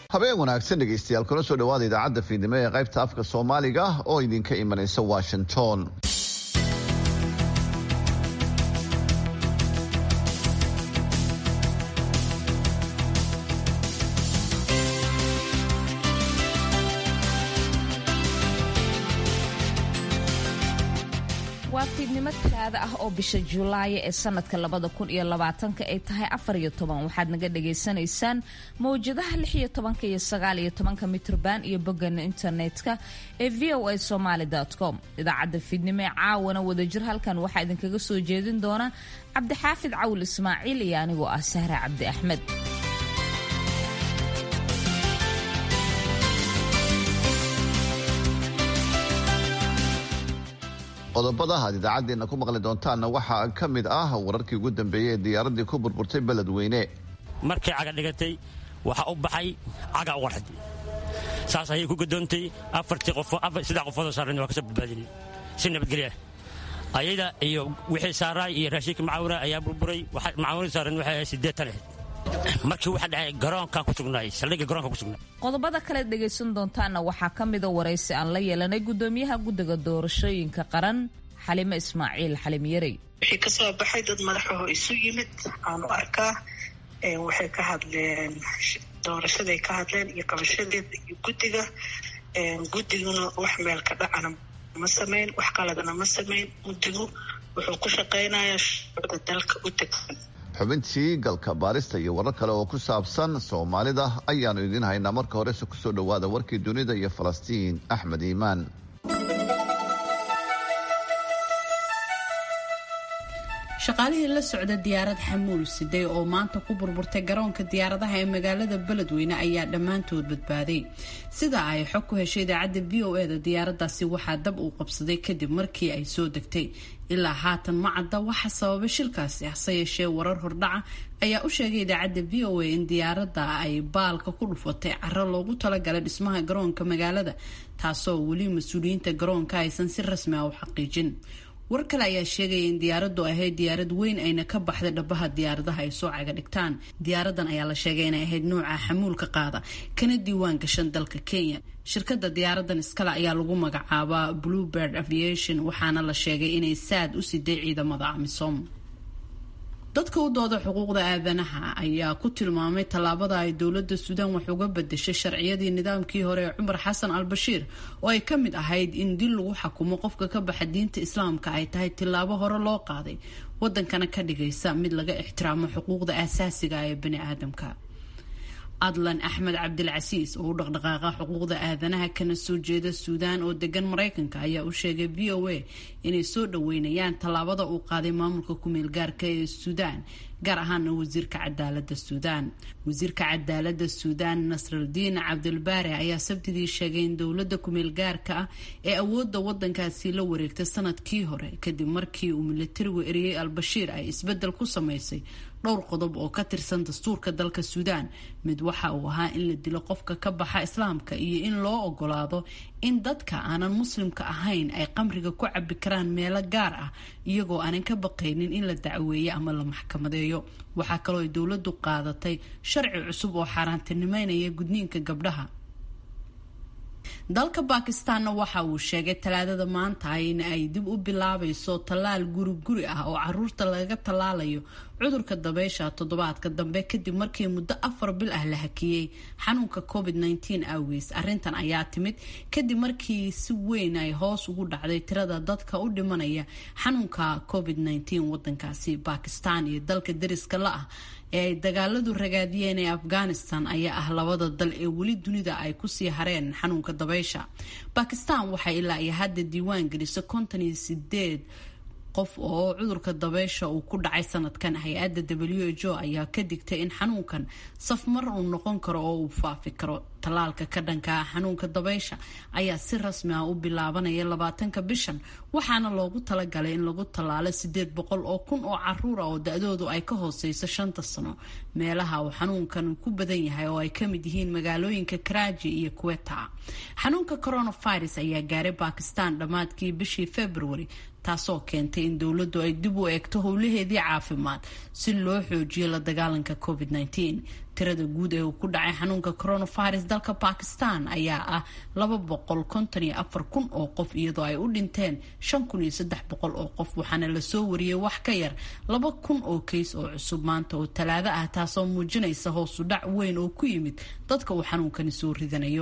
habeen wanaagsan dhegaystayaal kuna soo dhawaada idaacadda fiidnimo ee qaybta afka soomaaliga oo idinka imanaysa washington waa fiidnimo talaada ah oo bisha julaaya ee sanadka labada kun iyo labaatanka ay tahay afar iyo toban waxaad naga dhagaysanaysaan mawjadaha lix iyo tobanka iyo sagaal iyo tobanka mitrban iyo boggana internetka ee v o a somaly com idaacadda fiidnimo ee caawana wadajir halkan waxaa idinkaga soo jeedin doona cabdixaafid cawil ismaaciil iyo anigoo ah sahra cabdi axmed qodobada aad idaacaddeenna ku maqli doontaanna waxaa ka mid ah wararkii ugu dambeeyey ee diyaaraddii ku burburtay beledweyne markay caga dhigatay waxaa u baxay caga u qarxad saas ayay ku gadoontay afartii qofsaddex qofoodoo saarran waa ka soo badbaadinay si nabadgelya ayada iyo wixii saaraay iyo raashinka macaawina ayaa burburay macaawina saaran waxay ahayd siddeetan ahayd markii waxa dhacay garoonkan ku sugnaay saldhigga garoonka ku sugnaay qodobada kale dhegaysan doontaanna waxaa ka mida waraysi aan la yeelanay gudoomiyaha guddiga doorashooyinka qaran xalime ismaaciil xalim yarey wixii ka soo baxay dad madaxaho isu yimid aan u arkaa waxay ka hadleen doorashaday ka hadleen iyo qabashadeeda iyo guddiga guddiguna wax meel ka dhacana ma samayn wax qaladana ma samayn guddigu wuxuu ku shaqaynayaa shuruucda dalka u degsan xubintii galka baarista iyo warar kale oo ku saabsan soomaalida ayaanu idiin haynaa marka horese kusoo dhowaada warkii dunida iyo falastiin axmed iimaan shaqaalihii la socda diyaarad xamuul siday oo maanta ku burburtay garoonka diyaaradaha ee magaalada beledweyne ayaa dhammaantood badbaaday sida ay xog ku heshay idaacadda v o eda diyaaradaasi waxaa dab uu qabsaday kadib markii ay soo degtay ilaa haatan ma cadda waxa sababay shilkaasi hase yeeshee warar hordhaca ayaa u sheegay idaacadda v o a in diyaaradda ay baalka ku dhufatay caro loogu talagalay dhismaha garoonka magaalada taasoo weli mas-uuliyiinta garoonka aysan si rasmi ah u xaqiijin war kale ayaa sheegaya in diyaaraddu ahayd diyaarad weyn ayna ka baxday dhabaha diyaaradaha ay soo caga dhigtaan diyaaradan ayaa la sheegay inay ahayd nuuca xamuulka qaada kana diiwaan gashan dalka kenya shirkadda diyaaradan iskale ayaa lagu magacaabaa bluebird aviation waxaana la sheegay inay saad u siday ciidamada amisom dadka u dooda xuquuqda aadanaha ayaa ku tilmaamay tallaabada ay dowladda suudaan wax uga bedeshay sharciyadii nidaamkii hore ee cumar xasan al bashiir oo ay ka mid ahayd in dil lagu xakumo qofka ka baxa diinta islaamka ay tahay tillaabo hore loo qaaday wadankana ka dhigaysa mid laga ixtiraamo xuquuqda aasaasiga ee bani aadamka adlan axmed cabdilcasiis oo u dhaqdhaqaaqa xuquuqda aadanaha kana soo jeeda suudaan oo degan maraykanka ayaa u sheegay v o a inay soo dhaweynayaan tallaabada uu qaaday maamulka ku-meel gaarka ee suudaan gaar ahaana wasiirka cadaalada suudaan wasiirka cadaalada suudaan nasraldiin cabdilbaare ayaa sabtidii sheegay in dowlada ku-meel gaarka ah ee awooda wadankaasi la wareegtay sanadkii hore kadib markii uu milatarigu eriyey al-bashiir ay isbedel ku samaysay dhowr qodob oo ka tirsan dastuurka dalka suudaan mid waxa uu ahaa in la dilo qofka ka baxa islaamka iyo in loo ogolaado in dadka aanan muslimka ahayn ay qamriga ku cabi karaan meelo gaar ah iyagoo aanan ka baqaynin in la dacweeyo ama la maxkamadeeyo waxaa kaloo ay dowladdu qaadatay sharci cusub oo xaaraantinimeynaya gudniinka gabdhaha dalka bakistaanna waxa uu sheegay talaadada maanta in ay dib u bilaabayso tallaal guri guri ah oo caruurta laga tallaalayo cudurka dabeysha toddobaadka dambe kadib markii muddo afar bil ah la hakiyey xanuunka covid nteen awgees arrintan ayaa timid kadib markii si weyn ay hoos ugu dhacday tirada dadka u dhimanaya xanuunka covid nteen wadankaasi bakistan iyo dalka dariska la ah ee ay dagaaladu ragaadiyeen ee afghanistan ayaa ah labada dal ee weli dunida ay kusii hareen xanuunka dabeysha bakistan waxay ilaa iyo hadda diiwaan gelisay konton iyo sideed qof oo cudurka dabeysha uu ku dhacay sanadkan hay-adda w h o ayaa ka digtay in xanuunkan safmar uu noqon karo oo uu faafi karo tallaalka ka dhanka ah xanuunka dabeysha ayaa si rasmi ah u bilaabanaya labaatanka bishan waxaana loogu talagalay in lagu tallaalo sideed boqol oo kun oo caruur ah oo da-doodu ay ka hooseyso shanta sano meelaha uu xanuunkan ku badan yahay oo ay kamid yihiin magaalooyinka karaaji iyo kuweta xanuunka coronavirus ayaa gaaray bakistan dhammaadkii bishii february taasoo keentay in dowladdu ay dib u eegto howlaheedii caafimaad si loo xoojiyo la dagaalanka covid -19 tirada guud ee uu ku dhacay xanuunka coronavirus dalka bakistan ayaa ah laba boqol konton iyo afar kun oo qof iyadoo ay u dhinteen shan kun iyo saddex boqol oo qof waxaana lasoo wariyey wax ka yar laba kun oo keys oo cusub maanta oo talaado ah taasoo muujinaysa hoosu dhac weyn oo ku yimid dadka uu xanuunkani soo ridanayo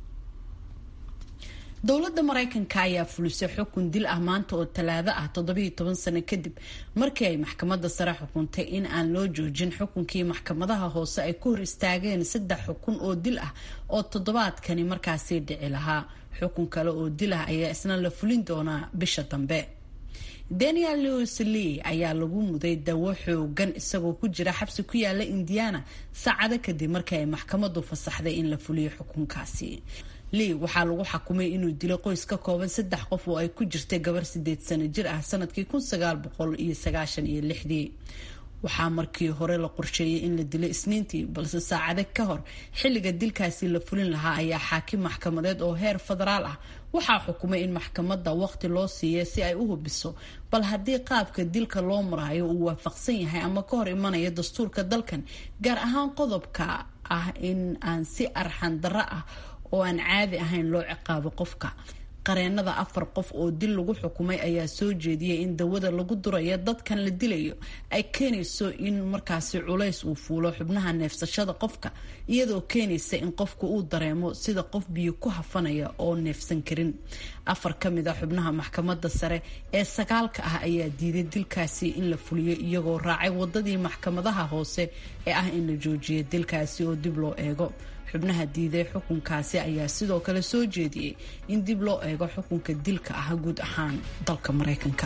dowladda maraykanka ayaa fulisay xukun dil ah maanta oo talaado ah toddobiiyo toban sano kadib markii ay maxkamadda sare xukuntay in aan loo joojin xukunkii maxkamadaha hoose ay ku hor istaageen saddex xukun oo dil ah oo toddobaadkani markaasii dhici lahaa xukun kale oo dil ah ayaa isna la fulin doonaa bisha dambe daniel lewis lee ayaa lagu muday dawo xoogan isagoo ku jira xabsi ku yaala indiana saacado kadib markii ay maxkamaddu fasaxday in la fuliyo xukunkaasi lee waxaa lagu xakumay inuu dilo qoys ka kooban saddex qof oo ay ku jirtay gabar sideed sano jir ah sanadkii kun sagaal boqol iyo sagaashan iyo lixdii waxaa markii hore la qorsheeyay in la dilo isniintii balse saacade ka hor xilliga dilkaasi la fulin lahaa ayaa xaakim maxkamadeed oo heer federaal ah waxaa xukumay in maxkamadda waqti loo siiya si ay u hubiso bal haddii qaabka dilka loo marayo uu waafaqsan yahay ama ka hor imanaya dastuurka dalkan gaar ahaan qodobka ah in aan si arxan darro ah oo aan caadi ahayn loo ciqaabo qofka qareenada afar qof oo dil lagu xukumay ayaa soo jeediyay in dawada lagu durayo dadkan la dilayo ay keenayso in markaasi culays uu fuulo xubnaha neefsashada qofka iyadoo keenaysa in qofku uu dareemo sida qof biyo ku hafanaya oo neefsan karin afar ka mid a xubnaha maxkamadda sare ee sagaalka ah ayaa diiday dilkaasi in la fuliyo iyagoo raacay wadadii maxkamadaha hoose ee ah in la joojiyo dilkaasi oo dib loo eego xubnaha diiday xukunkaasi ayaa sidoo kale soo jeediyey in dib loo eego xukunka dilka ah guud ahaan dalka maraykanka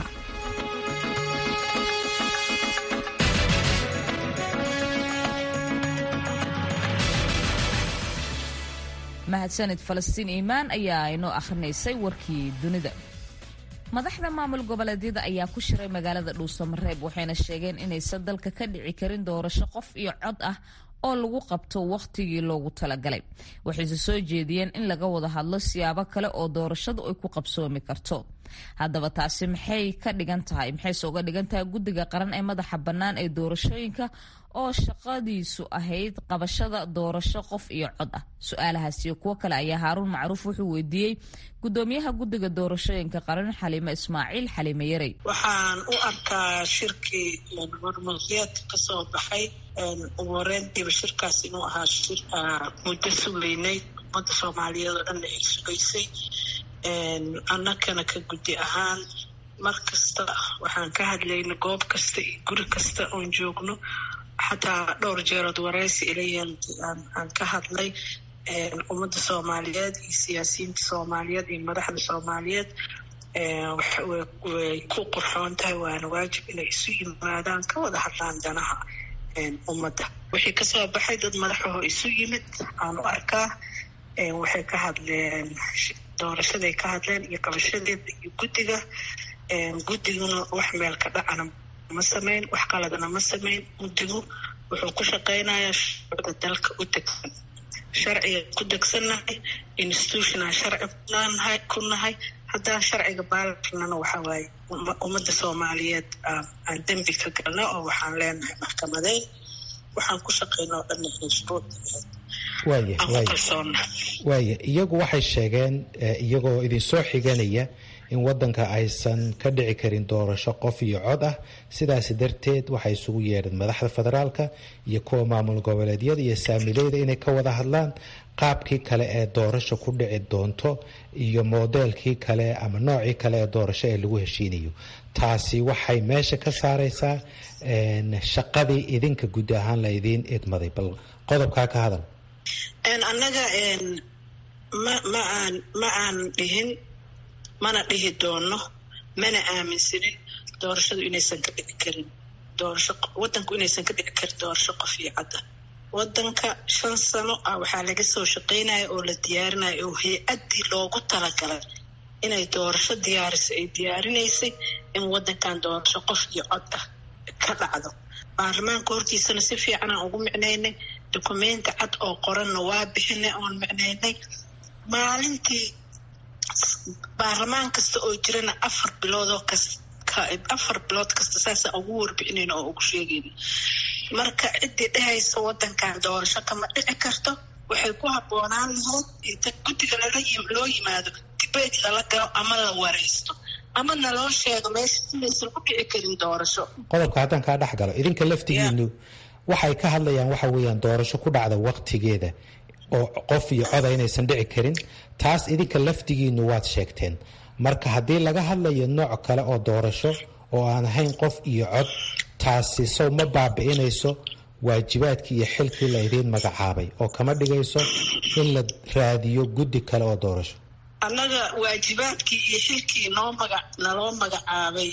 mahadsanid falastiin iimaan ayaa inoo akhrinaysay warkii dunida madaxda maamul goboleedyada ayaa ku shiray magaalada dhuusamareeb waxayna sheegeen inaysan dalka ka dhici karin doorasho qof iyo cod ah oo lagu qabto wakhtigii loogu talagalay waxayse soo jeediyeen in laga wada hadlo siyaabo kale oo doorashadu ay ku qabsoomi karto haddaba taasi maxay ka dhigan tahay maxayse uga dhigan tahay guddiga qaran ee madaxa bannaan ee doorashooyinka oo shaqadiisu ahayd qabashada doorasho qof iyo cod ah su-aalahaas iyo kuwo kale ayaa haaruun macruuf wuxuu weydiiyey gudoomiyaha guddiga doorashooyinka qaran xaliime ismaaciil xaliime yarey waxaan u arkaa shirkii hormuudyaadka kasoo baxay ugu horeyntiiba shirkaas inuu ahaa shir muddo sugeynay ummadda soomaaliyeed oo dhanna ay sugaysay annakana ka guddi ahaan mar kasta waxaan ka hadlayna goob kasta iyo guri kasta oon joogno xataa dhowr jeerood wareysi ilayan aan ka hadlay ummadda soomaaliyeed iyo siyaasiyiinta soomaaliyeed iyo madaxda soomaaliyeed way ku qurxoon tahay waana waajib inay isu yimaadaan ka wada hadlaan danaha ummadda wixii kasoo baxay dad madaxaho isu yimid aan u arkaa waxay ka hadleen doorashaday ka hadleen iyo qabashadeeda iyo guddiga guddiguna wax meel ka dhacana ma samayn wax qaladana ma samayn guddigu wuxuu ku shaqaynayaa shuruucda dalka u degsan sharciga ku degsannahay institutional sharci kunaanahay ku nahay haddaan sharciga baalarnana waxaa waaye ummadda soomaaliyeed aan dembi ka galna oo waxaan leenahay maxkamadeyn waxaan ku shaqayna oo dhanna inay shuruucda waaya waaya waaya iyagu waxay sheegeen iyagoo idinsoo xiganaya in wadanka aysan ka dhici karin doorasho qof iyo cod ah sidaas darteed waxay isugu yeedheen madaxda federaalka iyo kuwa maamul goboleedyada iyo saamileyda inay ka wada hadlaan qaabkii kale ee doorasho ku dhici doonto iyo moodeelkii kale ama noocii kale ee doorasho ee lagu heshiinayo taasi waxay meesha ka saareysaa shaqadii idinka guud ahaan la idiin idmaday bal qodobkaa ka hadal annaga ma ma aan ma aan dhihin mana dhihi doono mana aaminsanin doorashadu inaysan ka dhici karin doorasho wadanku inaysan ka dhici karin doorasho qof iyo cadda wadanka shan sano ah waxaa laga soo shaqaynaya oo la diyaarinaya oo hay-addii loogu talagalay inay doorasho diyaariso ay diyaarinaysay in wadankan doorasho qof iyo cod ah ka dhacdo baarlamaanka hortiisana si fiican aan ugu micnaynay dukumenti cad oo qoranna waa bixinay oon micnaynay maalintii baarlamaan kasta oo jirana afar biloodoo kas marka afar bilood kasta saasa ugu warbixinayna oo ugu sheegayna marka ciddii dhehaysa wadankan doorasho kama dhici karto waxay ku habboonaan lahayd inta guddiga loo yimaado dibeyt lala galo ama la waraysto ama naloo sheego meesha inaysan ku dhici karin doorasho qodobka haddaan kaa dhex galo idinka laftigiinu waxay ka hadlayaan waxa weeyaan doorasho ku dhacda waqtigeeda oo qof iyo coda inaysan dhici karin taas idinka laftigiinu waad sheegteen marka haddii laga hadlayo nooc kale oo doorasho oo aan ahayn qof iyo cod taasi sow ma baabi'inayso waajibaadkii iyo xilkii la idiin magacaabay oo kama dhigayso in la raadiyo guddi kale oo doorasho annaga waajibaadkii iyo xilkii noo maga naloo magacaabay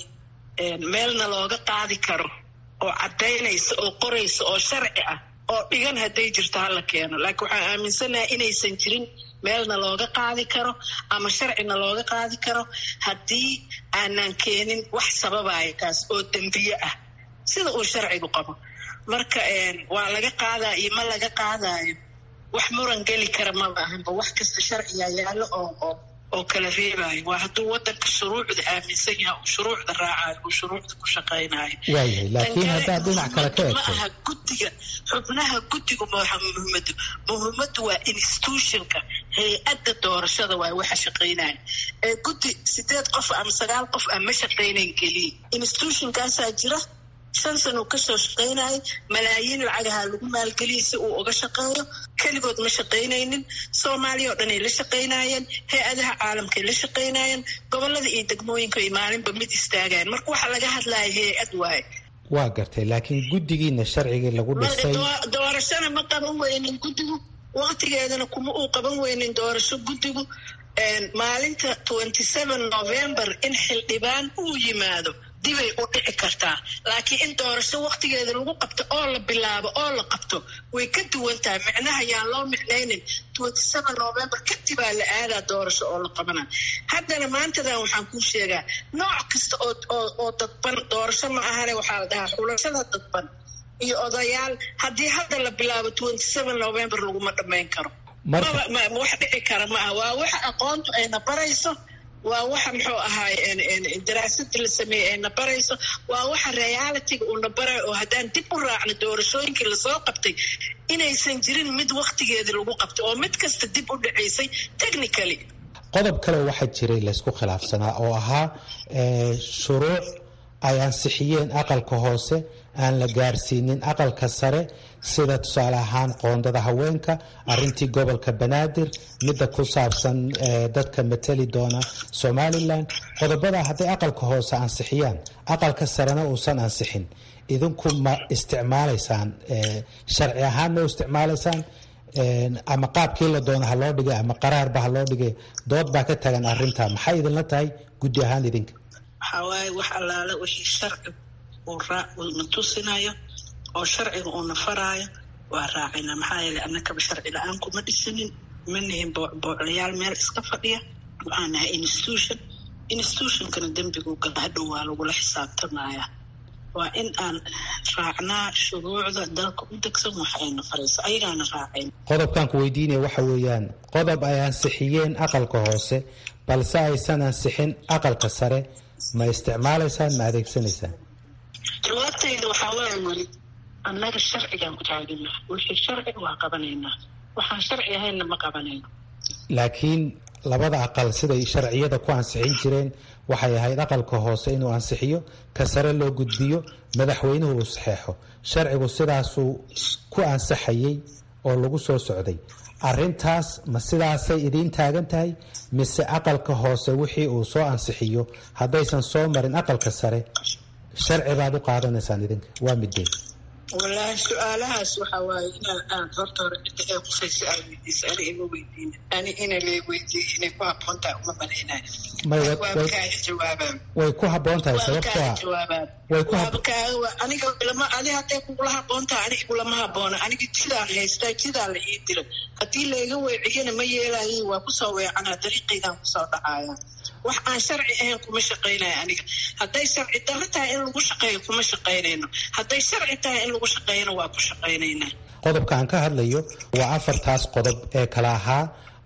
meelna looga qaadi karo oo caddaynaysa oo qoraysa oo sharci ah oo dhigan hadday jirto hala keeno laakiin waxaan aaminsanaha inaysan jirin meelna looga qaadi karo ama sharcina looga qaadi karo haddii aanan keenin wax sababaya kaas oo dembiye ah sida uu sharcigu qabo marka waa laga qaadaya iyo ma laga qaadayo wax muran geli kara maba ahanba wax kasta sharciga yaallo oo oo kala reebayo waa hadduu wadanka shuruucda aaminsan yahay uu shuruucda raacayo uu shuruucda ku shaqaynayo waayahay laakiin haddaad dhinac kale ka ma egto aha guddiga xubnaha guddigu maaha muhiimadu muhiimadu waa institutionka hay-adda doorashada waay waxa shaqaynaya ee guddi sideed qof ama sagaal qof aan ma shaqaynayn keliya institutionkaasaa jira shan san uu kasoo shaqaynayay malaayiin lacagaha lagu maalgeliyay si uu uga shaqeeyo keligood ma shaqaynaynin soomaaliya oo dhanay la shaqaynayeen hay-adaha caalamkay la shaqaynayeen gobolada iyo degmooyinka ay maalinba mid istaagayeen marka waxaa laga hadlaya hay-ad waaye waa gartay laakiin guddigiina sharcigii lagu dhisay Doo- doorashona ma qaban weynin guddigu waqtigeedana kuma uu qaban weynin doorasho guddigu maalinta twenty seven november in xildhibaan uu yimaado dibay u dhici kartaa laakiin in doorasho waqtigeeda lagu qabto oo la bilaabo oo la qabto way ka duwan tahay micnaha yaan loo micnaynin twenty seven november kadibaa la aadaa doorasho oo la qabana haddana maantadan waxaan kuu sheegaa nooc kasta oo oo oo dadban doorasho ma ahane waxaa la dhahaa xulashada dadban iyo odayaal haddii hadda la bilaabo twenty seven november laguma dhammayn karo Marka- maba ma- ma wax dhici kara ma aha waa waxa aqoontu ayna barayso waa waxa muxuu ahaay en- en- daraasadii la sameeyey ayna barayso waa waxa realityga uuna barayo oo haddaan dib u raacno doorashooyinkii lasoo qabtay inaysan jirin mid waqtigeedii lagu qabtay oo mid kasta dib u dhacaysay technically qodob kale waxaa jiray laysku khilaafsanaa oo ahaa eh, shuruuc ay ansixiyeen aqalka hoose aan la gaarsiinin aqalka sare sida tusaale ahaan qoondada haweenka arintii gobolka banaadir midda ku saabsan eh, dadka matali doona somalilan qodobada hadday aqalka hoose ansixiyaan aqalka sarena uusan ansixin idinku ma isticmaalaysaan eh, sharci ahaan ma u isticmaalaysaan Een, ama qaabkii la doono ha loo dhigay ama qaraarba ha loo dhigay dood baa ka tagan arinta maxay idinla tahay guddi ahaan idinka waxaa waaye wax allaale wixii sharcigu uu raa uuna tusinayo oo sharciga uuna faraayo waa raacina maxaa yeelay annakaba sharci la-aan kuma dhisanin ma nihin boo- booclayaal meel iska fadhiya waxaan nahay institution institutionkana dembiguu gala hadhow waa lagula xisaabtamaya waa in aan raacnaa shuruucda dalka u degsan waxayna farayso ayagaana raacayn qodobkan ku weydiinaya waxa weeyaan qodob ay ansixiyeen aqalka hoose balse aysan ansixin aqalka sare ma isticmaalaysaan ma adeegsanaysaan jawaabtayda waxaa waaya weli annaga sharcigaan ku taagana wixii sharci waa qabanaynaa waxaan sharci ahaynna ma qabanayno laakiin labada aqal siday sharciyada ku ansixin jireen waxay ahayd aqalka hoose inuu ansixiyo ka sare loo gudbiyo madaxweynuhu uu saxeexo sharcigu sidaasuu ku ansaxayey oo lagu soo socday arintaas ma sidaasay idiin taagan tahay mise aqalka hoose wixii uu soo ansixiyo haddaysan soo marin aqalka sare sharci baad u qaadanaysaan idinka waa midee wallaahi su-aalahaas waxaa waaye inaan aan horta hore cidda ee qusaysa aa weydiisa ani ima weydiina ani ina lee weydiiya inay ku habboontahay uma malaynayo May wa- waaba way- kaaga jawaabaan way ku habboon tahay waaba sababtoo kaaga ah jawaabaan way ku waaba hab- kaaga wa- aniga lama adi hadday kugula habboontahay aniga kulama habboona aniga jidaan haystaa jidaa la ii dila haddii layga weeciyana ma yeelayo waa kusoo weecanaa dariiqaydaan kusoo dhacaya wax aan sharci ahayn kuma shaqaynayo aniga hadday sharci darro tahay in lagu shaqeeyo kuma shaqaynayno hadday sharci tahay in lagu shaqeeyana waa ku shaqaynaynaa qodobka aan ka hadlayo waa afartaas qodob ee kala ahaa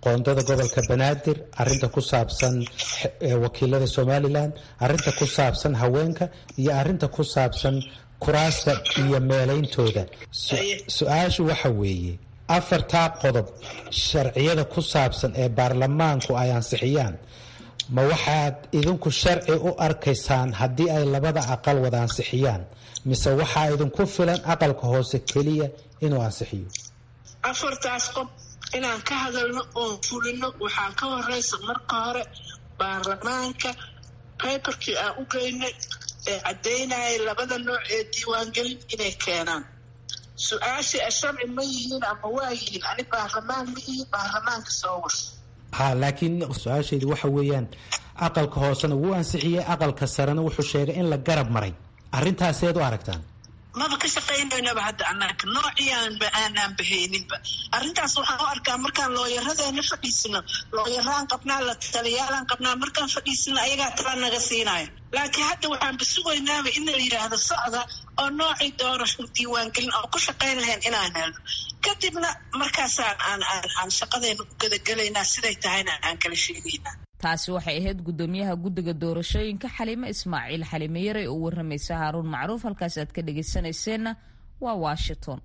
qoondada gobolka banaadir arinta ku saabsan wakiilada somalilan arinta ku saabsan haweenka iyo arinta ku saabsan kuraasta iyo meeleyntooda su-aashu waxa weeye afartaa qodob sharciyada ku saabsan ee baarlamaanku ay ansixiyaan ma waxaad idinku sharci u arkaysaan haddii ay labada aqal wada ansixiyaan mise waxaa idinku filan aqalka hoose keliya inuu ansixiyo afartaas qob inaan ka hadalno oon fulino waxaan ka horeysa marka hore baarlamaanka baybarkii aan u geynay ee caddaynayay labada nooc ee diiwaangelin inay keenaan su-aashii a sharci ma yihiin ama waa yihiin ani baarlamaan ma ihi baarlamaanka soo war ha laakiin su-aashaydu waxa weeyaan aqalka hoosena wuu ansixiyey aqalka sarena wuxuu sheegay in la garab maray arintaaseed u aragtaan maba ka shaqaynaynaba hadda annaga noociyaanba aanaan bahayninba arrintaas waxaan u arkaa markaan looyaradeena fadhiisino looyaraan qabnaa la taliyaalaan qabnaa markaan fadhiisino ayagaa tala naga siinaya laakiin hadda waxaan basugaynaaba in la yidhaahdo socda oo noocii doorasho diiwaangelin oo ku shaqayn lahayn inaan helno kadibna markaasaan aan aan shaqadeena u gadagelaynaa siday tahayna aan kala sheegaynaa taasi waxay ahayd guddoomiyaha guddiga doorashooyinka xaliime ismaaciil xaliime yare oo waramaysa haaruun macruuf halkaas aad ka dhagaysanayseena waa washington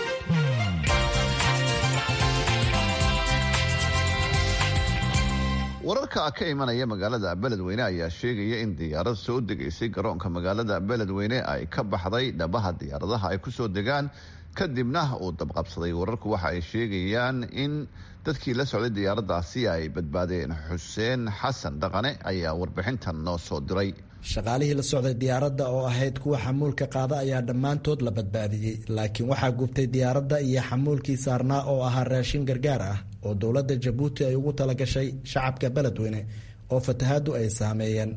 wararka ka imanaya magaalada beledweyne ayaa sheegaya in diyaarad soo degaysay garoonka magaalada beledweyne ay ka baxday dhabaha diyaaradaha ay kusoo degaan kadibna uu dabqabsaday wararku waxa ay sheegayaan in dadkii la socday diyaaradaasi ay badbaadeen xuseen xasan dhaqane ayaa warbixintan noo soo diray shaqaalihii la socday diyaaradda oo ahayd kuwa xamuulka qaada ayaa dhammaantood la badbaadiyey laakiin waxaa gubtay diyaaradda iyo xamuulkii saarnaa oo ahaa raashin gargaar ah oo dowladda jabuuti ay ugu talagashay shacabka beledweyne oo fatahaadu ay saameeyeen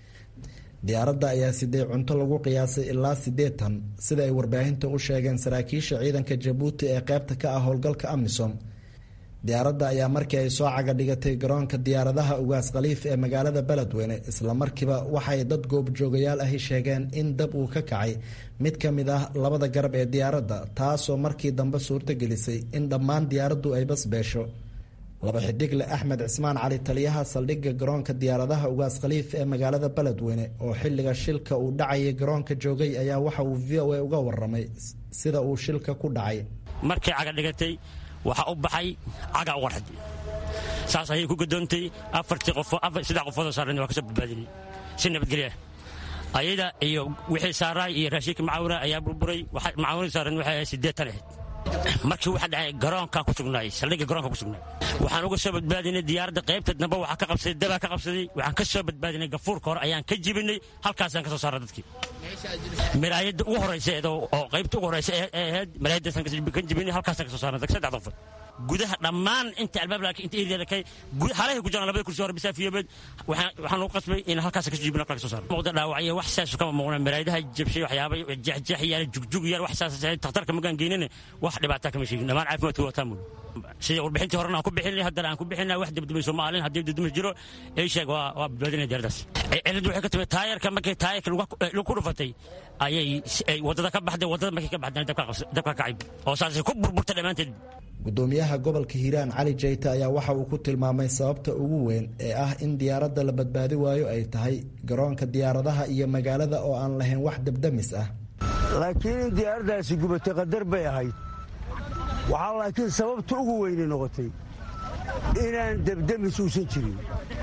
diyaaradda ayaa siday cunto lagu qiyaasay ilaa siddeed tan sida ay warbaahinta u sheegeen saraakiisha ciidanka jabuuti ee qaybta ka ah howlgalka amisom diyaaradda ayaa markii ay soo caga dhigatay garoonka diyaaradaha ugaas khaliif ee magaalada beledweyne islamarkiiba waxay dad goobjoogayaal ahi sheegeen in dab uu ka kacay mid ka mid ah labada garab ee diyaaradda taasoo markii dambe suurtogelisay in dhammaan diyaaraddu ay basbeesho laba xidigle axmed cismaan cali taliyaha saldhigga garoonka diyaaradaha ugaas khaliif ee magaalada beledweyne oo xilliga shilka uu dhacayay garoonka joogay ayaa waxa uu v o a uga waramay sida uu shilka ku dhacay markay caga dhigatay waxaa u baxay caga u qarxad saas ayay ku gadoontay afartii qofo saddex qofoodoo saareen waa ka soo badbaadinay si nabadgelya ayada iyo wixii saaraay iyo raashinka macaawina ayaa burburay macaawinii saareen waxay ahayd siddeetan ahayd markii waxa dhacay garoonkaa ku sugnaay saldhigga garoonka ku sugnaay waxaan uga soo badbaadinay diyaaradda qaybta dambe waxaa ka qabsaday dabaa ka qabsaday waxaan ka soo badbaadinay gafuurka hore ayaan ka jibinay halkaasaan ka soo saaray dadkii miraayadda ugu horeysa oo qaybta ugu horeysa ee ahayd miraayaddaasaan ka jibinay halkaasaan ka soo saaray saddex qofood gudaha dhammaan inta albaab laakiin inta eriya kay halahay ku jiraan labada kursi hore bisaafiyabeed waxaan ugu qasbay in halkaas ka jibin halkaa ka soo saaro muuqda dhaawacyo wax saas kama muuqna miraayadaha jabshay waxyaaba jeexjeex yaala jugjug yaala wax saas takhtarka magaan geynina wax dhibaataa kama sheegin dhammaan caafimaadku waa taamul sida warbixintii horena aan ku bixinay haddana aan ku bixinaa wax dabdabayso maalin haddii dabdamas jiro ii sheeg waa waa badbaadinaya diyaaradaas ciladu waxay ka timid taayarka markay taayarka lagu ku dhufatay ayay waddada ka baxday waddada markay ka baxdana dabka kacay oo saasay ku burburtay dhammaanteed gudoomiyaha gobolka hiiraan cali jayte ayaa waxa uu ku tilmaamay sababta ugu weyn ee ah in diyaaradda la badbaadi waayo ay tahay garoonka diyaaradaha iyo magaalada oo aan lahayn wax dabdamis ah laakiin in diyaaraddaasi gubatay qadar bay ahayd waxaa laakiin sababta ugu weynay noqotay inaan dabdamis uusan jirin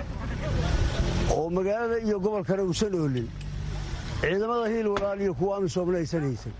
oo magaalada iyo gobolkana uusan oolin ciidamada hiil walaal iyo kuwa amisoomna aysan haysan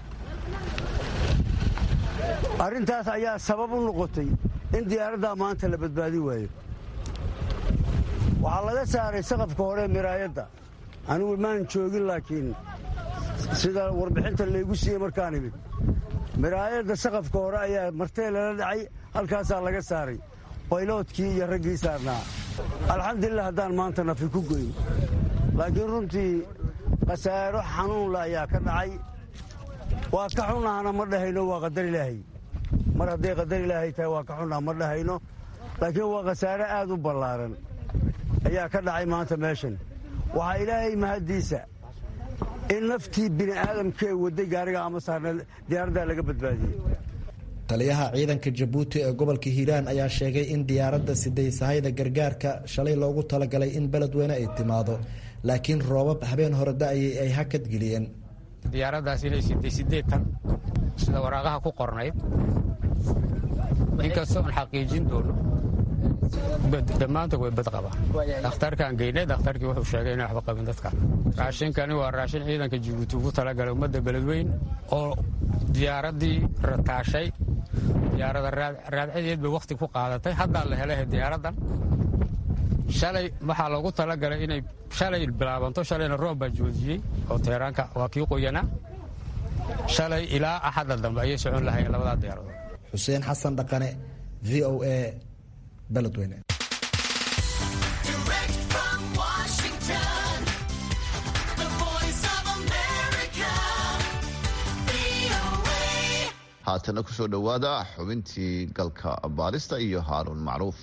arrintaas ayaa sabab u noqotay in diyaaraddaa maanta la badbaadi waayo waxaa laga saaray saqafka hore miraayadda anigu maan joogin laakiin sida warbixinta laygu siiyey markaan imid miraayadda saqafka hore ayaa martee lala dhacay halkaasaa laga saaray bayloodkii iyo raggii saarnaa alxamdulilah haddaan maanta nafi ku goyn laakiin runtii khasaaro xanuunla ayaa ka dhacay waa ka xunnahana ma dhahayno waa qadar ilaahay mar hadday qadar ilaahay tahay waa ka xunnaha ma dhahayno laakiin waa khasaare aad u ballaaran ayaa ka dhacay maanta meeshan waxaa ilaahay mahaddiisa in naftii bini aadamkee wadday gaariga ama saarna diyaaraddaa laga badbaadiyey taliyaha ciidanka jabuuti ee gobolka hiiraan ayaa sheegay in diyaaradda siday sahayda gargaarka shalay loogu talagalay in beledweyne ay timaado laakiin roobab habeen hore da-ayay ay hakad geliyeen diyaaraddaas inay siday sideetan sida waraaqaha ku qornayd inkastoo aan xaqiijin doono dhammaantood way bad qabaan dhakhtarkaan geynay dhakhtarkii wuxuu sheegay inay waxba qabin dadka raashinkani waa raashin ciidanka jabuuti ugu talagalay ummadda beledweyn oo diyaaraddii rataashay diyaarada raadcadeed bay wakhti ku qaadatay haddaa la helay diyaaraddan shalay waxaa loogu talagalay inay shalay bilaabanto shalayna roob baa joojiyey oo teeraanka waa kii qoyanaa shalay ilaa axadda dambe ayay socon lahayeen labadaa diyaaradood xuseen xasan dhaqane v o a beledweyne haatana kusoo dhowaada xubintii galka baarista iyo haaruun macruuf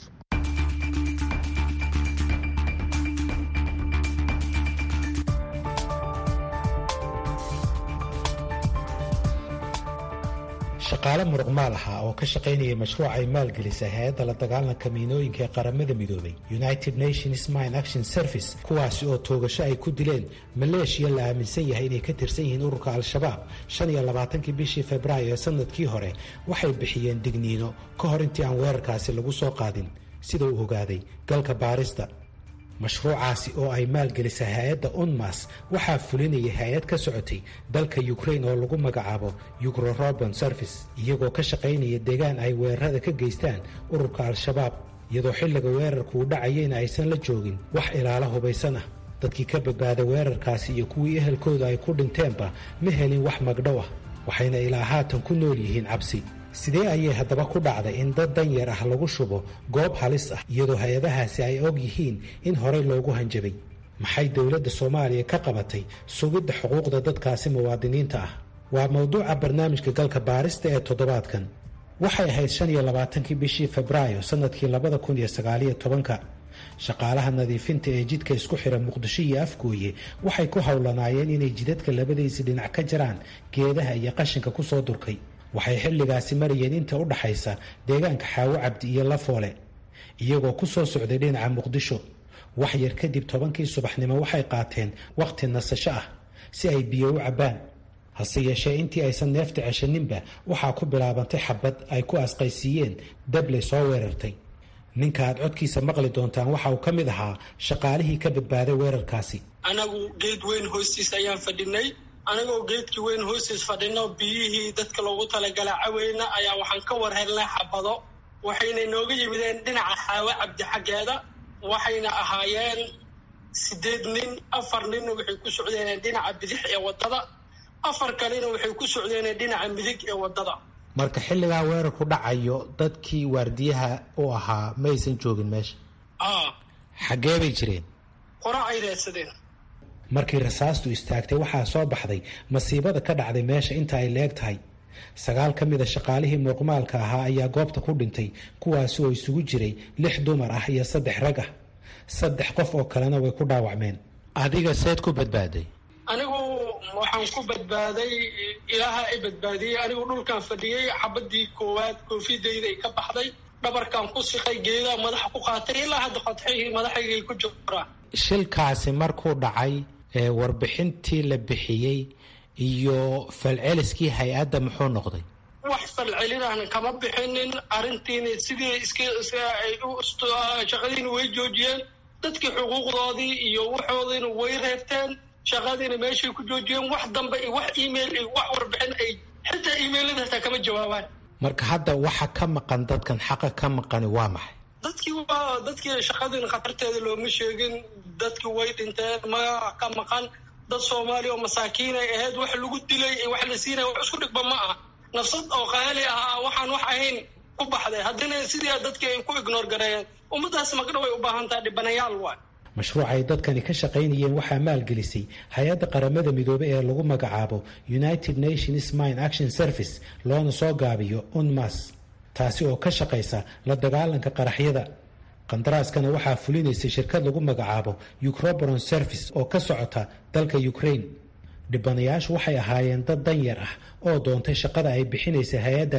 shaqaale muruqmaal ahaa oo ka shaqaynaya mashruuc ay maalgelisay hay-adda la dagaalanka miinooyinka ee qaramada midoobay united nations mine action service kuwaasi oo toogasho ay ku dileen maleeshiya la aaminsan yahay inay ka tirsan yihiin ururka al-shabaab shan iyo labaatankii bishii februaayo ee sanadkii hore waxay bixiyeen digniino ka hor intii aan weerarkaasi lagu soo qaadin sida uu ogaaday galka baarista mashruucaasi oo ay maalgelisay hay-adda unmas waxaa fulinayay hay-ad ka socotay dalka ukrain oo lagu magacaabo yugrorobon service iyagoo ka shaqaynaya deegaan ay weerarada ka geystaan ururka al-shabaab iyadoo xilliga weerarku uu dhacayeyna aysan la joogin wax ilaalo hubaysan ah dadkii ka badbaada weerarkaasi iyo kuwii ehelkooda ay ku dhinteenba ma helin wax magdhow ah waxayna ilaa haatan ku nool yihiin cabsi sidee ayay haddaba ku dhacday in dad danyar ah lagu shubo goob halis ah iyadoo hay-adahaasi ay og yihiin in horey loogu hanjabay maxay dowladda soomaaliya ka qabatay sugidda xuquuqda dadkaasi muwaadiniinta ah waa mowduuca barnaamijka galka baarista ee toddobaadkan waxay ahayd shan iyo labaatankii bishii febraayo sanadkii labada kun iyo sagaaliyo tobanka shaqaalaha nadiifinta ee jidka isku xira muqdisho iyo afgooye waxay ku howlanaayeen inay jidadka labadiisi dhinac ka jaraan geedaha iyo qashinka kusoo durkay waxay xilligaasi marayeen inta u dhaxaysa deegaanka xaawo cabdi iyo lafoole iyagoo ku soo socday dhinaca muqdisho wax yar kadib tobankii subaxnimo waxay qaateen wakhti nasasho ah si ay biyo u cabbaan hase yeeshee intii aysan neefta ceshaninba waxaa ku bilaabantay xabad ay ku asqaysiiyeen dabley soo weerartay ninka aad codkiisa maqli doontaan waxa uu ka mid ahaa shaqaalihii ka badbaaday weerarkaasi anagu geed weyn hoostiis ayaan fadhinay anigoo geedkii weyn hoostiis fadhino biyihii dadka loogu talagalaa caweyna ayaa waxaan ka war helnay xabado waxayna nooga yimideen dhinaca xaawo cabdi xaggeeda waxayna ahaayeen sideed nin afar ninna waxay ku socdeen dhinaca bidix ee waddada afar kalena waxay ku socdeen dhinaca midig ee waddada marka xilligaa weerarku dhacayo dadkii waardiyaha u ahaa ma aysan joogin meesha a xaggee bay jireen qora ay raadsadeen markii rasaastu istaagtay waxaa soo baxday masiibada ka dhacday meesha inta ay leeg tahay sagaal ka mida shaqaalihii muuqmaalka ahaa ayaa goobta ku dhintay kuwaasi oo isugu jiray lix dumar ah iyo saddex rag ah saddex qof oo kalena way ku dhaawacmeen adiga seed ku badbaaday anigu waxaan ku badbaaday ilaaha i badbaadiyey anigu dhulkaan fadhiyey xabadii koowaad koofidayda ay ka baxday dhabarkaan ku siqay geedaa madaxa ku qaatay ilaa hadda qodxihii madaxaygay ku jiraan shilkaasi markuu dhacay ee warbixintii la bixiyey iyo falceliskii hay-adda muxuu noqday wax falcelinahna kama bixinin arrintiina sidii iskay shaqadiina way joojiyeen dadkii xuquuqdoodii iyo waxoodiina way reebteen shaqadiina meeshay ku joojiyeen wax dambe iyo wax email iyo wax warbixin ay xitaa emailada hataa kama jawaabaan marka hadda waxa ka maqan dadkan xaqa ka maqani waa maxay dadkii waa dadkii shaqadiina khatarteeda looma sheegin dadkii way dhinteen magaca ka maqan dad soomaaliya oo masaakiin ay ahayd wax lagu dilay wax la siinaya wax isku dhigba ma aha nafsad oo qaali ah waxaan wax ahayn ku baxday haddina sidii dadkii ay ku ignoor gareeyeen ummadaas magdhow ay u baahan tahay dhibanayaal waay mashruuc ay dadkani ka shaqaynayeen waxaa maalgelisay hay-adda qaramada midoobey ee lagu magacaabo united nations mine action service loona soo gaabiyo unmas taasi oo ka shaqaysa la dagaalanka qaraxyada qandaraaskana waxaa fulinaysay shirkad lagu magacaabo ucroboron service oo ka socota dalka ukraine dhibanayaashu waxay ahaayeen dad danyar ah oo doontay shaqada ay bixinaysay hay-addaasi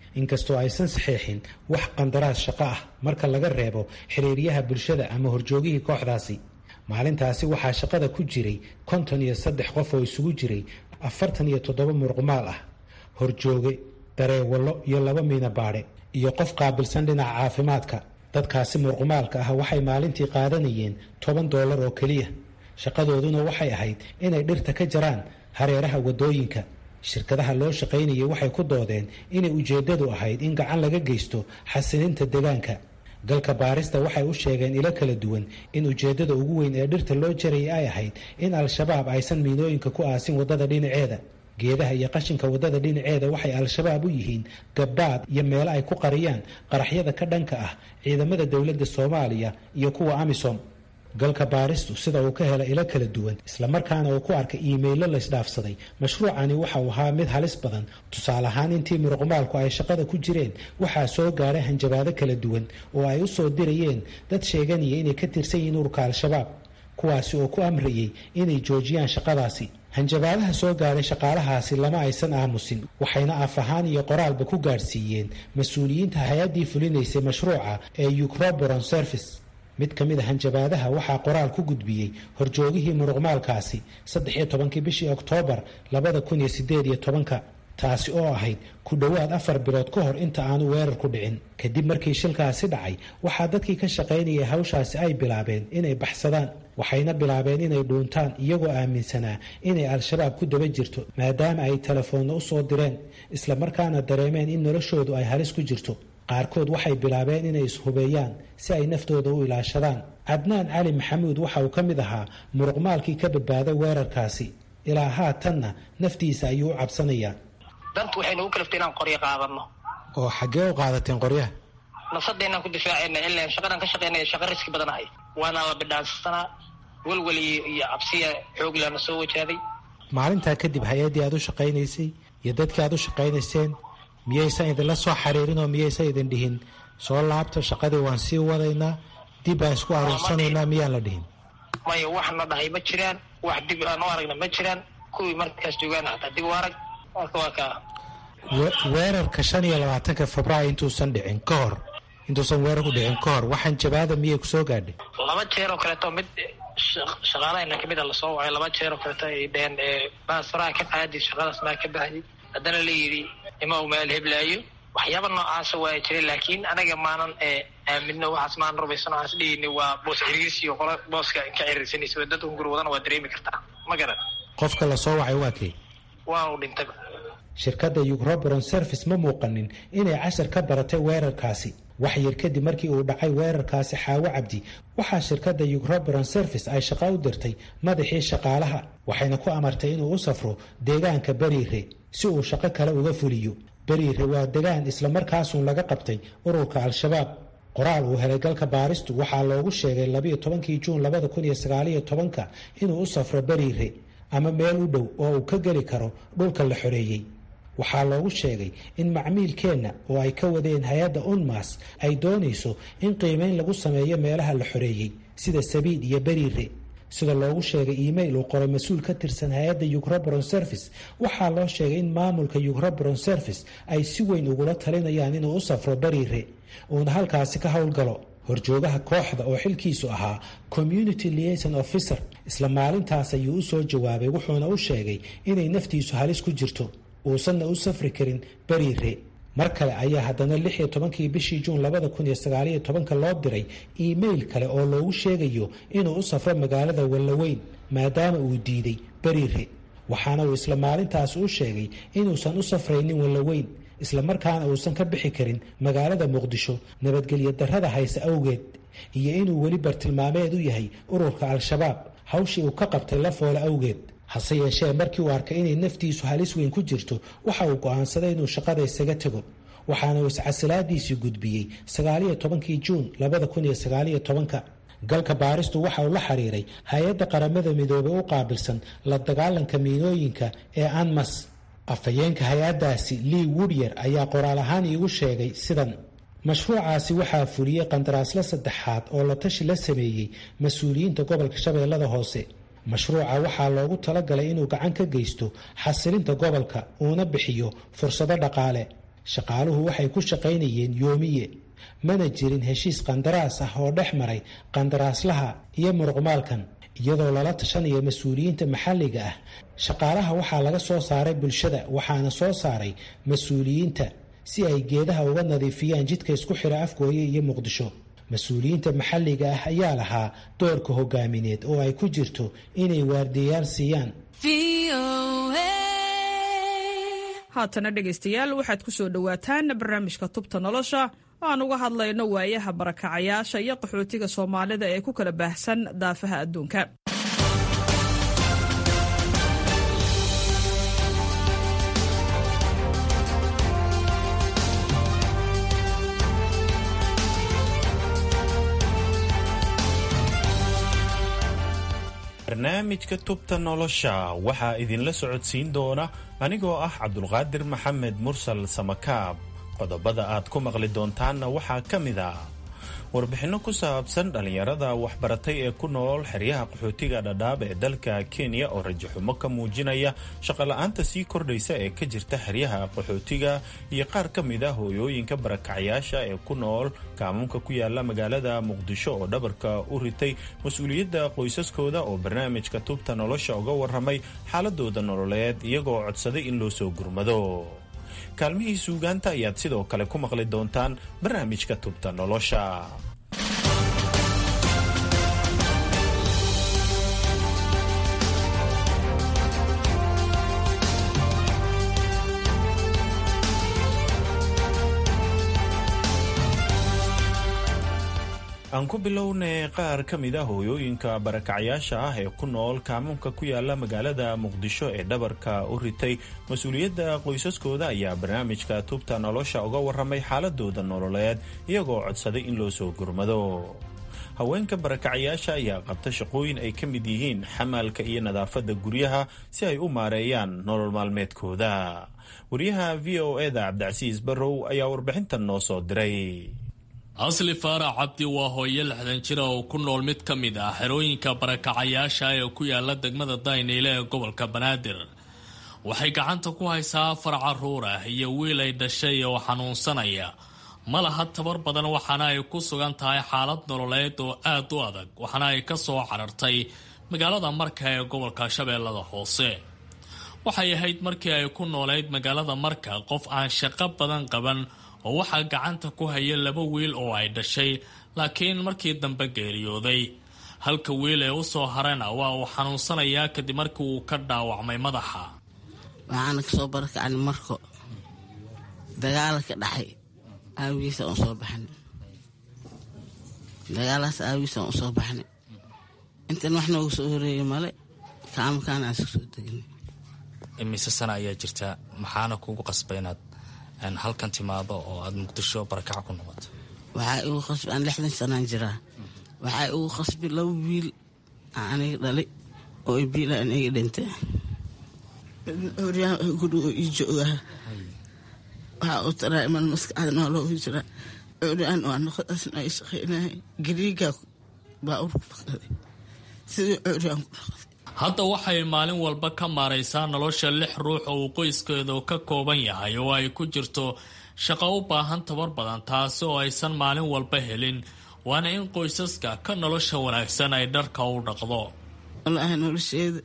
inkastoo aysan saxeexin wax qandaraas shaqo ah marka laga reebo xiriiryaha bulshada ama horjoogihii kooxdaasi maalintaasi waxaa shaqada ku jiray konton iyo saddex qof oo isugu jiray afartan iyo toddoba muruqmaal ah horjooge dareewallo iyo laba miina baadhe iyo qof qaabilsan dhinaca caafimaadka dadkaasi muruqmaalka ah waxay maalintii qaadanayeen toban doolar oo keliya shaqadooduna waxay ahayd inay dhirta ka jaraan hareeraha waddooyinka shirkadaha loo shaqaynayay waxay ku doodeen inay ujeeddadu ahayd in gacan laga geysto xasilinta deegaanka galka baarista waxay u sheegeen ilo kala duwan in ujeeddada ugu weyn ee dhirta loo jarayay ay ahayd in al-shabaab aysan miinooyinka ku aasin waddada dhinaceeda geedaha iyo qashinka waddada dhinaceeda waxay al-shabaab u yihiin gabbaad iyo meelo ay ku qariyaan qaraxyada ka dhanka ah ciidamada dowladda soomaaliya iyo kuwa amisom galka baaristu sida uu ka hela ilo kala duwan islamarkaana uu ku arkay iimaylo laysdhaafsaday mashruucani waxa uu ahaa mid halis badan tusaale ahaan intii muruqmaalku ay shaqada ku jireen waxaa soo gaaray hanjabaado kala duwan oo ay u soo dirayeen dad sheeganaya inay ka tirsan yihiin ururka al-shabaab kuwaasi oo ku amrayay inay joojiyaan shaqadaasi hanjabaadaha soo gaaray shaqaalahaasi lama aysan aamusin waxayna af ahaan iyo qoraalba ku gaadhsiiyeen mas-uuliyiinta hay-addii fulinaysay mashruuca ee ucroboron service mid ka mid a hanjabaadaha waxaa qoraal ku gudbiyey horjoogihii muruqmaalkaasi saddex iyo tobankii bishii oktoobar labada kun iyo sideed iyo tobanka taasi oo ahayd ku dhowaad afar bilood ka hor inta aanu weerar ku dhicin kadib markii shilkaasi dhacay waxaa dadkii ka shaqaynayay hawshaasi ay bilaabeen inay baxsadaan waxayna bilaabeen inay dhuuntaan iyagoo aaminsanaa inay al-shabaab ku daba jirto maadaama ay telefoonna u soo direen islamarkaana dareemeen in noloshoodu ay halis ku jirto qaarkood waxay bilaabeen inay ishubeeyaan si ay naftooda u ilaashadaan cadnaan cali maxamuud waxa uu ka mid ahaa muruqmaalkii ka badbaaday weerarkaasi ilaa haatanna naftiisa ayuu u cabsanayaa dantu waxay nagu kalaftay inaan qoryo qaadano oo xaggee u qaadateen qoryaha nafsadeenaan ku difaacayna ilaan shaqadan ka shaqaynaya shaqa riski badan ahay waana la bidhaansanaa welwel iyo cabsiya xooglana soo wajaaday maalintaa kadib hay-addii aad u shaqaynaysay iyo dadkii aad u shaqaynayseen miyaysan idinla soo xariirin oo miyaysan idin dhihin soo laabta shaqadii waan sii wadaynaa dib aan isku aruursanaynaa miyaan la dhihin maya wax na dhahay ma jiraan wax dib aan u aragna ma jiraan kuwii markaas joogaana hataa dib u arag marka waa kaa weerarka shan iyo labaatanka februaayo intuusan dhicin ka hor intuusan weerarku dhicin ka hor waxaan jabaada miyay kusoo gaadhay laba jeer oo kaleeto mid shaqaalahayna kamid a lasoo wacay laba jeer oo kaleeto ay dheheen baas faraha ka qaadi shaqadaas maa ka baxdi haddana la yidhi ima u meel heblaayo waxyaaba noocaasa waa jiray laakiin anaga maanan aamino waxaas maanan rubaysan waxaas dhihini waa boos ciriirsi iyo qola booska ka ciriirsanaysa dad ungur wadana waa dareemi kartaa ma garan qofka lasoo wacay waa kee waa uu dhintaba shirkadda ucroboron service ma muuqanin inay cashar ka baratay weerarkaasi wax yar kadib markii uu dhacay weerarkaasi xaawo cabdi waxaa shirkadda ucroboron service ay shaqo u dirtay madaxii shaqaalaha waxayna ku amartay inuu u safro deegaanka beriire si uu shaqo kale uga fuliyo beriire waa degaan islamarkaasuun laga qabtay ururka al-shabaab qoraal uu helay galka baaristu waxaa loogu sheegay labiyo tobankii juun labada kun iyo sagaaliyo tobanka inuu u safro beriire ama meel u dhow oo uu ka geli karo dhulka la xoreeyey waxaa loogu sheegay in macmiilkeenna oo ay ka wadeen hay-adda unmas ay doonayso in qiimeyn lagu sameeyo meelaha la xoreeyey sida sabiid iyo beriire sida loogu sheegay email uu qoray mas-uul ka tirsan hay-adda ucroboron service waxaa loo sheegay in maamulka ucroboron service ay si weyn ugula talinayaan inuu u safro beriire uuna halkaasi ka howlgalo horjoogaha kooxda oo xilkiisu ahaa community liason officer isla maalintaas ayuu u soo jawaabay wuxuuna u sheegay inay naftiisu halis ku jirto uusanna u safri karin beriire mar kale ayaa haddana lix iyo tobankii bishii juun labada kun iyo sagaaliyo tobanka loo diray email kale oo loogu sheegayo inuu u safro magaalada wallaweyn maadaama uu diiday beriire waxaana uu isla maalintaas u sheegay inuusan u safraynin wallaweyn islamarkaana uusan ka bixi karin magaalada muqdisho nabadgelyo darrada hayse awgeed iyo inuu weli bartilmaameed u yahay ururka al-shabaab hawshii uu ka qabtay la foole awgeed hase yeeshee markii uu arkay inay naftiisu halis weyn ku jirto waxa uu go'aansaday inuu shaqada isaga tego waxaana uu iscasilaadiisii gudbiyey sagaaliyo tobankii juun labada kun iyo sagaaliyo tobanka galka baaristu waxa uu la xiriiray hay-adda qaramada midoobey u qaabilsan la dagaalanka miinooyinka ee anmas afhayeenka hay-addaasi lea woodyer ayaa qoraal ahaan iigu sheegay sidan mashruucaasi waxaa fuliyey qandaraasla saddexaad oo la tashi la sameeyey mas-uuliyiinta gobolka shabeellada hoose mashruuca waxaa loogu talagalay inuu gacan ka geysto xasilinta gobolka uuna bixiyo fursado dhaqaale shaqaaluhu waxay ku shaqaynayeen yoomiye mana jirin heshiis qandaraas ah oo dhex maray qandaraaslaha iyo muruqmaalkan iyadoo lala tashanayo mas-uuliyiinta maxalliga ah shaqaalaha waxaa laga soo saaray bulshada waxaana soo saaray mas-uuliyiinta si ay geedaha uga nadiifiyaan jidka isku xira afgooye iyo muqdisho mas-uuliyiinta maxalliga ah ayaa lahaa doorka hogaamineed oo ay ku jirto inay waardiyayaal siiyaan haatana dhegaystayaal waxaad ku soo dhowaataan barnaamijka tubta nolosha oo aan uga hadlayno waayaha barakacayaasha iyo qaxootiga soomaalida ee ku kala baahsan daafaha adduunka barnaamijka tubta nolosha waxaa idinla socodsiin doona anigoo ah cabdulqaadir maxamed mursal samakaab qodobada aad ku maqli doontaanna waxaa ka mid a warbixinno ku saabsan dhallinyarada waxbaratay ee ku nool xeryaha qaxootiga dhadhaab ee dalka kenya oo rajaxumo ka muujinaya shaqola'aanta sii kordhaysa ee ka jirta xeryaha qaxootiga iyo qaar ka mid a hooyooyinka barakacyaasha ee ku nool kaamuunka ku yaala magaalada muqdisho oo dhabarka u ritay mas-uuliyadda qoysaskooda oo barnaamijka tubta nolosha uga warramay xaaladooda nololeed iyagoo codsaday in loo soo gurmado kaalmihii suugaanta ayaad sidoo kale ku maqli doontaan barnaamijka tubta nolosha aan ku bilownay qaar ka mid a hooyooyinka barakacyaasha ah ee ku nool kaamuunka ku yaala magaalada muqdisho ee dhabarka u ritay mas-uuliyadda qoysaskooda ayaa barnaamijka tubta nolosha uga warramay xaaladooda nololeed iyagoo codsaday in loo soo gurmado haweenka barakacyaasha ayaa qabta shaqooyin ay ka mid yihiin xamaalka iyo nadaafadda guryaha si ay u maareeyaan nolol maalmeedkooda wariyaha v o eda cabdicasiis barrow ayaa warbixintan noo soo diray asli faarax cabdi waa hooyo lixdan jira oo ku nool mid ka mid ah xerooyinka barakacayaasha ee ku yaala degmada dayneyle ee gobolka banaadir waxay gacanta ku haysaa afar caruur ah iyo wiil ay dhashay oo xanuunsanaya ma laha tabar badan waxaana ay ku sugan tahay xaalad nololeed oo aad u adag waxaana ay ka soo carartay magaalada marka ee gobolka shabeellada hoose waxay ahayd markii ay ku noolayd magaalada marka qof aan shaqo badan qaban oo waxaa gacanta ku haya laba wiil oo ay dhashay laakiin markii dambe geeriyooday halka wiil ee usoo harana waa uu xanuunsanayaa kadib markii uu ka dhaawacmay madaxa waxaana kasoo barakacni marko dagaala ka dhacay aawigiisa aan soo baxnay dagaalaas aawigiisa aan usoo baxnay intan wax noogu soo horeeyay male kaamakaana aan iska soo degnay imise sana ayaa jirtaa maxaana kugu qasba inaad halkan timaado oo aada muqdisho barakaca ku noqoto waxaa igu qasbi aan lixdan sanaan jiraa waxaa igu qasbi laba wiil aan aniga dhalay oo biila aan iga dhintay oryaan gurigo ii joogaa waxaa u taraa iman maskaxda nooloogu jira oryaan waa noqodaasna ay shaqaynahay gariigaa baa urku fakaday sidii oryaan ku dhaqday hadda waxay maalin walba ka maaraysaa nolosha lix ruux oo uu qoyskeedu ka kooban yahay oo ay ku jirto shaqo u baahan tabar badan taasi oo aysan maalin walba helin waana in qoysaska ka nolosha wanaagsan ay dharka u dhaqdo walaahi nolosheeda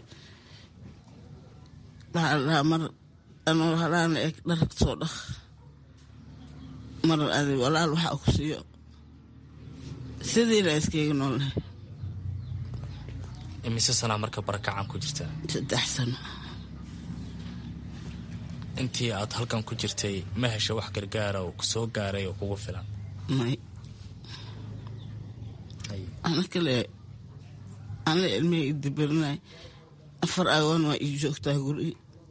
waxaa ladhahaa mar anoo halaana eg dharka soo dhaq mar adi walaal waxaa ku siiyo sidiila iskayga noolnahay imise sanaa marka barakacan ku jirtaa saddex sano intii aad halkan ku jirtay ma hesha wax gargaara oo ku soo gaaray oo kugu filan may ana kale anla ilmihii idabarinay afar agoon waa ii joogtaa guri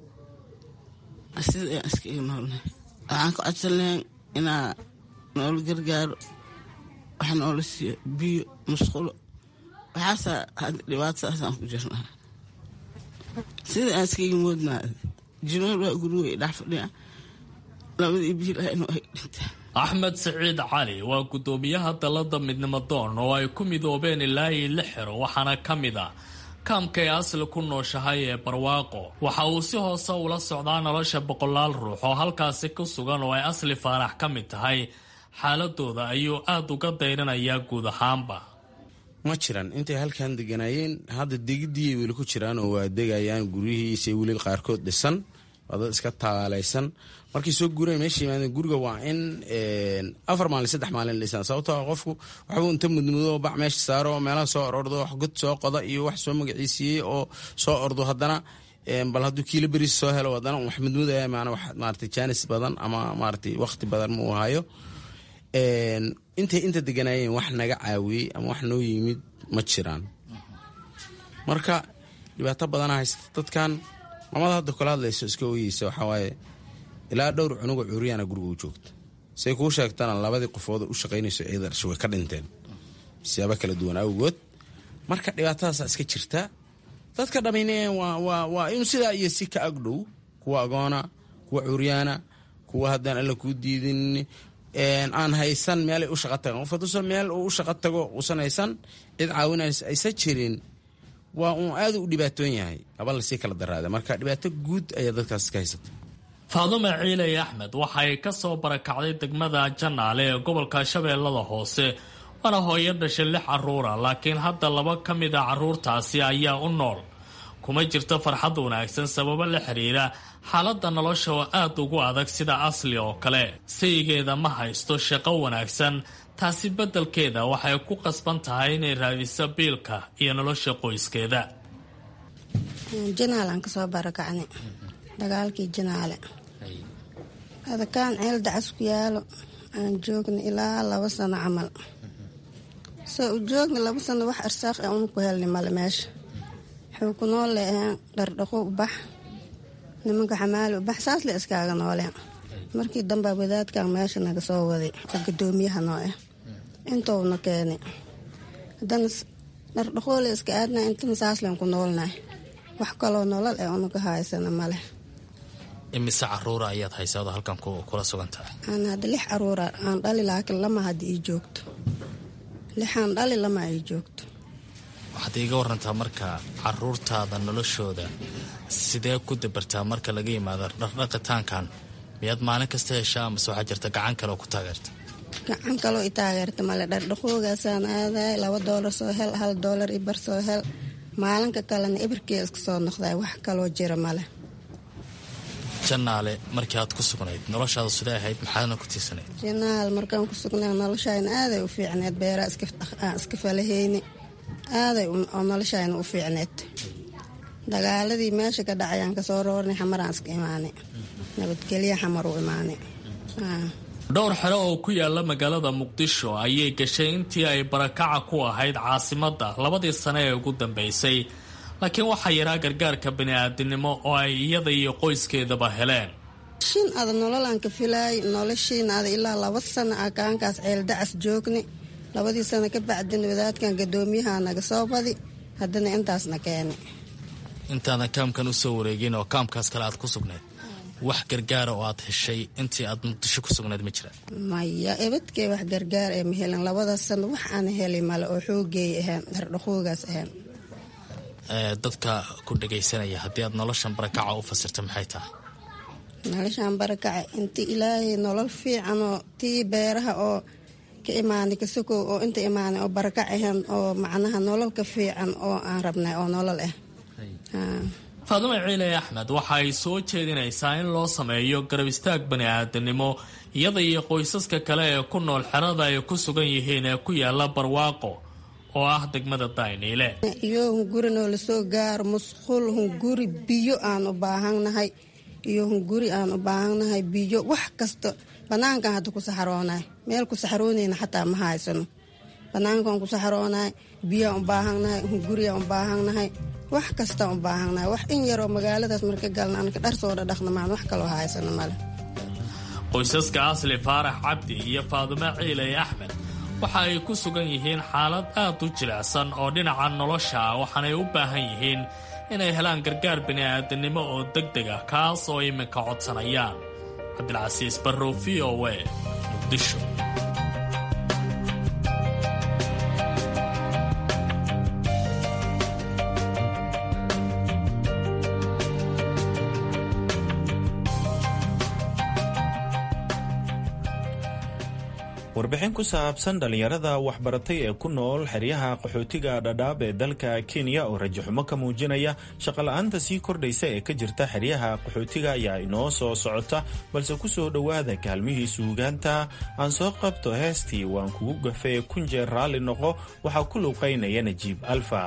sida aan iskaga noolnahay waxaan ka codsan lahayn inaa noola gargaaro wax noola siiyo biyo musqulo waxaasaa hadda dhibaatadaasaan ku jirnaa sida aan iskaga moodnaa jinool waa gurigo i dhex fadhiya labadii biilahayna ay dhintaan axmed siciid cali waa guddoomiyaha dalada midnimo doon oo ay ku midoobeen ilaa iyo lix xero waxaana ka mid ah kaamka ee asli ku nooshahay ee barwaaqo waxa uu si hoose ula socdaa nolosha boqolaal ruux oo halkaasi ku sugan oo ay asli faarax ka mid tahay xaaladooda ayuu aada uga dayranayaa guud ahaanba ma jiran intay halkan deganaayeen hadda degidii weli ku jiraan oo waa degayaan guryihiisa weli qaarkood dhisan waa dad iska taalaysan markay soo guureen meesha yimaadeen guriga waa in afar maalin saddex maalin dhisan sababtoo qofku waxbuu inta mudmudo bac meesha saaro meelaha soo orordo wax god soo qoda iyo wax soo magaciisiiyey oo soo ordo haddana bal hadduu kiilo beriis soo helo haddana wax mudmudaya maana wax maarata jaanis badan ama maaratay waqti badan ma uu hayo intay inta deganaayeen wax naga caawiyey ama wax noo yimid ma jiraan marka dhibaato badana haysta dadkan mamada hadda kula hadlayso iska oyeysa waxawaaye ilaa dhowr cunuga cuuriyaana guriga u joogta say kuu sheegtana labadii qofood u shaqaynayso ciida dhashay way ka dhinteen siyaabo kala duwan awgood marka dhibaatadaasa iska jirta dadka dhammayne waa in sidaa iyo si ka agdhow kuwa agoona kuwa cuuriyaana kuwa haddaan alla kuu diidin aan haysan meelay u shaqa tagaan qof haduusan meel uu u shaqa tago uusan haysan cid caawinays aysan jirin waa uun aada u dhibaatoon yahay aba lasii kala daraada marka dhibaato guud ayaa dadkaas ka haysata faadume ciiley axmed waxay ka soo barakacday degmada janaale ee gobolka shabeellada hoose waana hooyo dhashay lix carruura laakiin hadda laba ka mid a carruurtaasi ayaa u nool kuma jirto farxad wanaagsan sababo la xiriira xaaladda nolosha oo aada ugu adag sida asli oo kale sayigeeda ma haysto shaqo wanaagsan taasi beddelkeeda waxay ku qasban tahay inay raadiso biilka iyo nolosha qoyskeeda janaal aan kasoo barakacnay dagaalkii janaale adakaan ceel dacas ku yaalo aan joogna ilaa laba sano camal soo u joogna laba sano wax arsaaq ee una ku helnay male meesha wuxuu ku nool leeheen dhardhaqo ubax nimanka xamaali ubax saas le iskaaga nooleen markii damba wadaadkan meesha naga soo waday oo gadoomiyaha noo ah intouna keenay haddana dhardhaqoole iska aadna intana saaslen ku noolnahay wax kaloo nolol ee unaga haysana male imise caruura ayaad haysaado halkan kula sugan tahay aan hadda lix caruura aan dhali laakiin lama hadda ii joogto lixaan dhali lama ii joogto waxaad iiga warantaa marka caruurtaada noloshooda sidee ku dabartaa marka laga yimaado dhaqdhaqitaankan miyaad maalin kasta heshaa amase waxaa jirta gacan kale oo ku taageerta gacan kaloo i taageerta male dhardhaqoogaasaan aadaay laba doolar soo hel hal doolar i bar soo hel maalinka kalena ibirkee iska soo noqday wax kaloo jira male janaale markii aad ku sugnayd noloshaada sidee ahayd maxaadna ku tiirsanayd janaal markaan ku sugnay noloshayna aaday u fiicneed beeraa aan iska falahayni aaday oo noloshayna u fiicneed dagaaladii meesha ka dhacayaan kasoo roornay xamaraan iska imaanay nabadgelya xamar u imaanay dhowr xero oo ku yaala magaalada muqdisho ayay gashay intii ay barakaca ku ahayd caasimadda labadii sane ee ugu dambeysay laakiin waxaa yaraa gargaarka bani-aadinimo oo ay iyada iyo qoyskeedaba heleen shin ada nololaan ka filaay noloshiina ada ilaa laba sano ah kaankaas ceel dacas joogni labadii sano ka bacdin wadaadkan gadoomiyaha naga soo badi haddana intaasna keeni intaadan kaamkan u soo wareegin oo kaamkaas kale aad ku sugnayd wax gargaara oo aad heshay intii aad muqdisho ku sugnayd ma jiraan maya ebadkee wax gargaar ee ma helin labadaas sano wax aan heli male oo xoogeey ahayn dhardhaqoogaas ahayn dadka ku dhagaysanaya haddii aad noloshan barakaca u fasirta maxay tahay noloshan barakaca inti ilaahay nolol fiicanoo tii beeraha oo ka imaanay kasokow oo inta imaanay oo barakac ahayn oo macnaha nolol ka fiican oo aan rabnay oo nolol ah faadume ciile axmed waxa ay soo jeedinaysaa in loo sameeyo garab istaag bani-aadanimo iyada iyo qoysaska kale ee ku nool xerada ay ku sugan yihiin ee ku yaala barwaaqo oo ah degmada dayniile iyo hungurinoo lasoo gaaro musqul hunguri biyo aan u baahannahay iyo hunguri aan u baahannahay biyo wax kasta banaankan hadda ku saxaroonahay meel ku saxaroonayna xataa ma haysano banaankaan ku saxaroonahay biyaan u baahannahay hunguriyaan u baahannahay wax kastaan u baahannahay wax in yaroo magaaladaas marka galna anka dhar soo dhadhaqna maan wax kaloo haysano male qoysaska asli faarax cabdi iyo faadume ciile axmed waxa ay ku sugan yihiin xaalad aad u jilicsan oo dhinaca nolosha ah waxaanay u baahan yihiin inay helaan gargaar bini'aadanimo oo deg deg ah kaas oo iminka codsanayaan cabdilcasiis barrow v o a muqdisho warbixin ku saabsan dhallinyarada waxbaratay ee ku nool xeryaha qaxootiga dhadhaab ee dalka kenya oo rajaxumo ka muujinaya shaqola'aanta sii kordhaysa ee ka jirta xeryaha qaxootiga ayaa inoo soo socota balse ku soo dhowaada kaalmihii suugaanta aan soo qabto heestii waan kugu gafee kunjeer raalli noqo waxaa ku luuqaynaya najiib alfa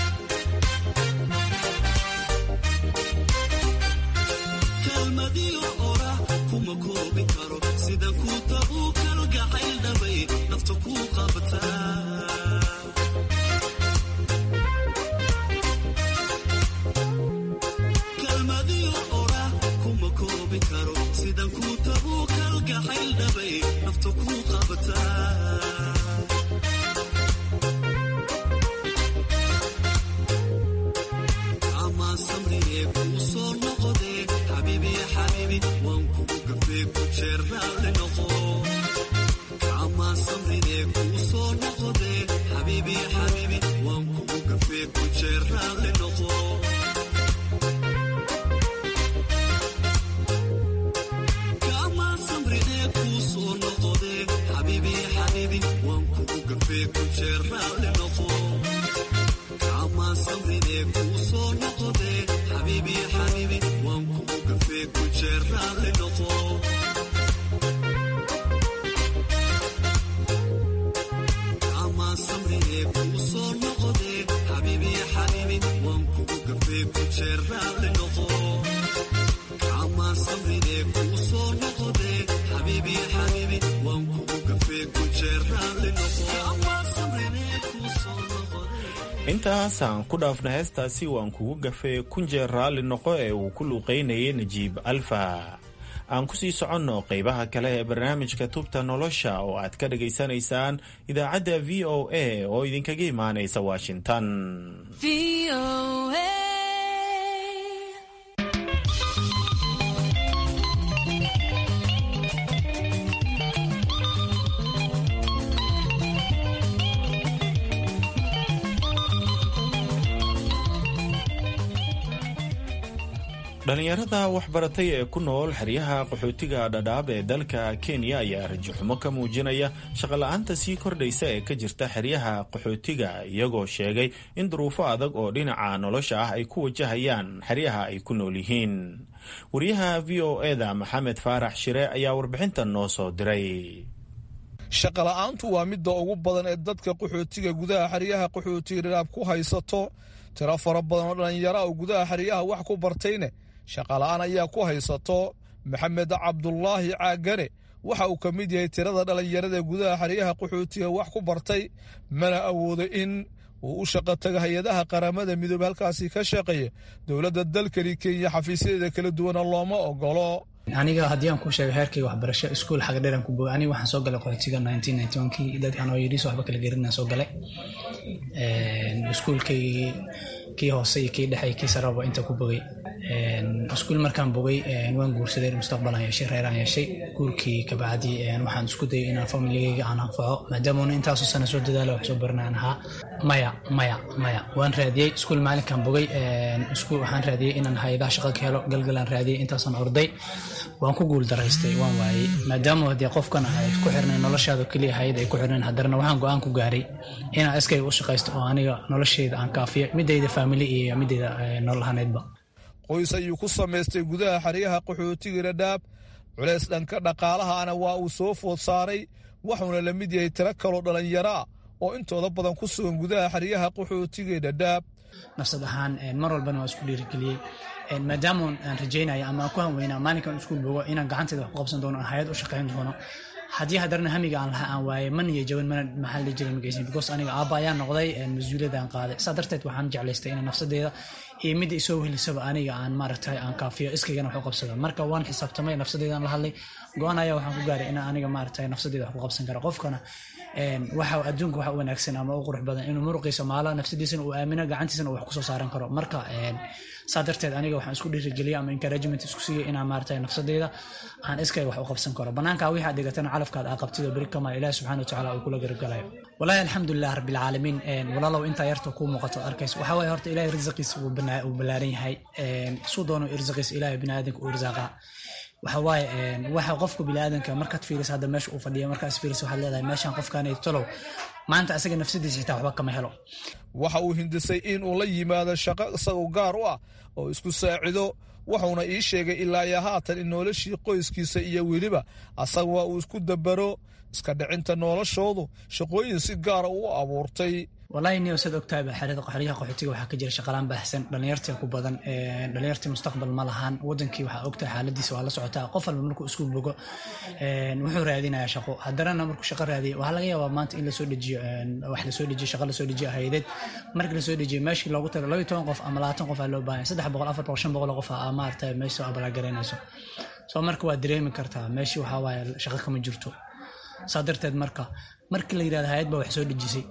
kalmadiyo intaasaan ku dhaafna heestaasi waan kugu gafee kunjeer raalli noqo ee uu ku luuqaynayay najiib alfa aan ku sii soconno qaybaha kale ee barnaamijka tubta nolosha oo aad ka dhagaysanaysaan idaacadda v o a oo idinkaga imaanaysa washington dhalinyarada waxbaratay ee ku nool xeryaha qaxootiga dhadhaab ee dalka kenya ayaa rajaxumo ka muujinaya shaqola'aanta sii kordhaysa ee ka jirta xeryaha qaxootiga iyagoo sheegay in duruufo adag oo dhinaca nolosha ah ay ku wajahayaan xeryaha ay ku nool yihiin wariyaha v o eda maxamed faarax shire ayaa warbixintan noo soo diray shaqola'aantu waa midda ugu badan ee dadka qaxootiga gudaha xeryaha qaxootiga dhadhaab ku haysato tiro fara badan oo dhallinyara oo gudaha xeryaha wax ku bartayne shaqala'aan ayaa ku haysato maxamed cabdulaahi caagane waxa uu ka mid yahay tirada dhallinyarada gudaha xeryaha qaxootiga wax ku bartay mana awoodo in uu u shaqo taga hay-adaha qaramada midoobe halkaasi ka shaqeeya dowladda dalkani kenya xafiisyadeeda kala duwana looma ogolo aniga haddii aan ku sheego heerkayga waxbarasho iskuul xaga dheeran ku bogay aniga waxaan soo galay qaxootiga nineteen ninety one kii dad anoo yidhiis waxba kala gerinaan soo galay iskuulkaygii kii hoose iyo kii dhexe iyo kii saraba inta ku bogay iskuul markaan bogay waan guursaday mustaqbalaan yeeshay reeraan yeeshay guurkii kabacdi waxaan isku dayay inaan familigayga aan anfaco maadaama intaasoo sana soo dadaala wax soo baranaan ahaa maya maya maya waan raadiyey iskuul maalinkaan bogay iskuul waxaan raadiyey inaan hay-adaha shaqo ka helo galgalaan raadiyey intaasaan orday waan ku guul daraystay waan waayey maadaama haddii qofkan ay ku xirnayn noloshaada keliya hayad ay ku xirnayn haddana waxaan go-aan ku gaaray inaan iskayga u shaqaysto oo aniga noloshayda aan kaafiyo midayda faamili iyo midayda nololahaneedba qoys ayuu ku samaystay gudaha xeryaha qaxootiga dhadhaab culays dhanka dhaqaalahana waa uu soo food saaray wuxuuna la mid yahay tiro kaloo dhallinyaro ah oo intooda badan ku sugan gudaha xeryaha qaxootiga dhadhaab nafsad ahaan mar walbana waa isku dhiirigeliyey maadaama aan rajaynaya ama aan ku hanweynaa maalinkan iskuul bogo inaan gacantayda wax ku qabsan doono aan hay-ad u shaqayn doono haddii haddana hamiga aan lahaa aan waayay man iyo jaban mana maxaa la jiray magaysan because aniga aabba ayaan noqday mas-uuliyadda aan qaaday saa darteed waxaan jeclaystay inaan nafsadeeda iyo midda isoo wehelisaba aniga aan maaragtay aan kaafiyo iskaygana wax u qabsado marka waan xisaabtamay nafsadeedaan la hadlay go-aan ayaa waxaan ku gaaray inaan aniga maaragtay nafsadeeda wax ku qabsan karo qofkana waxa adduunka waxa u wanaagsan ama u qurux badan inuu muruqiisa maalo nafsadiisana uu aamino gacantiisana uu wax kusoo saaran karo marka saa darteed aniga waxaan isku dhiirigeliyay ama encouragement isku siiyay inaan maaragtay nafsadeeda aan iskayga wax u qabsan karo banaanka wixii aad dhigatana calafkaad aa qabtid oo beri kamaa ilaah subxana watacaala uu kula garabgalayo walaahi alxamdulilah rabbilcaalamiin walaalow intaa yarta kuu muuqato arkaysa waxaa waaye horta ilaahay risqiisa uu ballaaran yahay suu doono irsaqiisa ilaahay biniaadanka uu irsaaqa waxa waaye waxa qofka biniaadanka markaad fiiriso hadda meesha uu fadhiya markaad fiiriso waxaad leedahay meeshan qofkaanay tolow maanta asaga nafsadiisa xitaa waxba kama helo waxa uu hindisay in uu la yimaado shaqo isagoo gaar u ah oo isku saacido wuxuuna ii sheegay ilaa iyo haatan in noloshii qoyskiisa iyo weliba asaga uu isku dabaro iska dhicinta noloshoodu shaqooyin si gaara u abuurtay walahi niyo sad ogtahay xeryaha qaxootiga waxaa ka jira shaqalaan baahsan dhalinyartii ku badan dhalinyartii mustaqbal ma lahaan wadankii waxaa ogtahay xaaladiisa waa la socotaa qof walba markuu isku bogo wuxuu raadinayaa shaqo haddana markuu shaqo raadiya waxaa laga yaabaa maanta in lasoo dejiyo wax lasoo dejiyo shaqo lasoo dejiyo haydeed markii lasoo dejiyo meeshii loogu talo labayo toban qof ama labaatan qof aa loo baahan saddex boqol afar boqol shan boqol qof aa maarata meesha abalaagaraynayso soo marka waa dareemi kartaa meeshii waxaa waaye shaqo kama jirto saa darteed marka markii la yidhahda hayad baa wax soo dejisay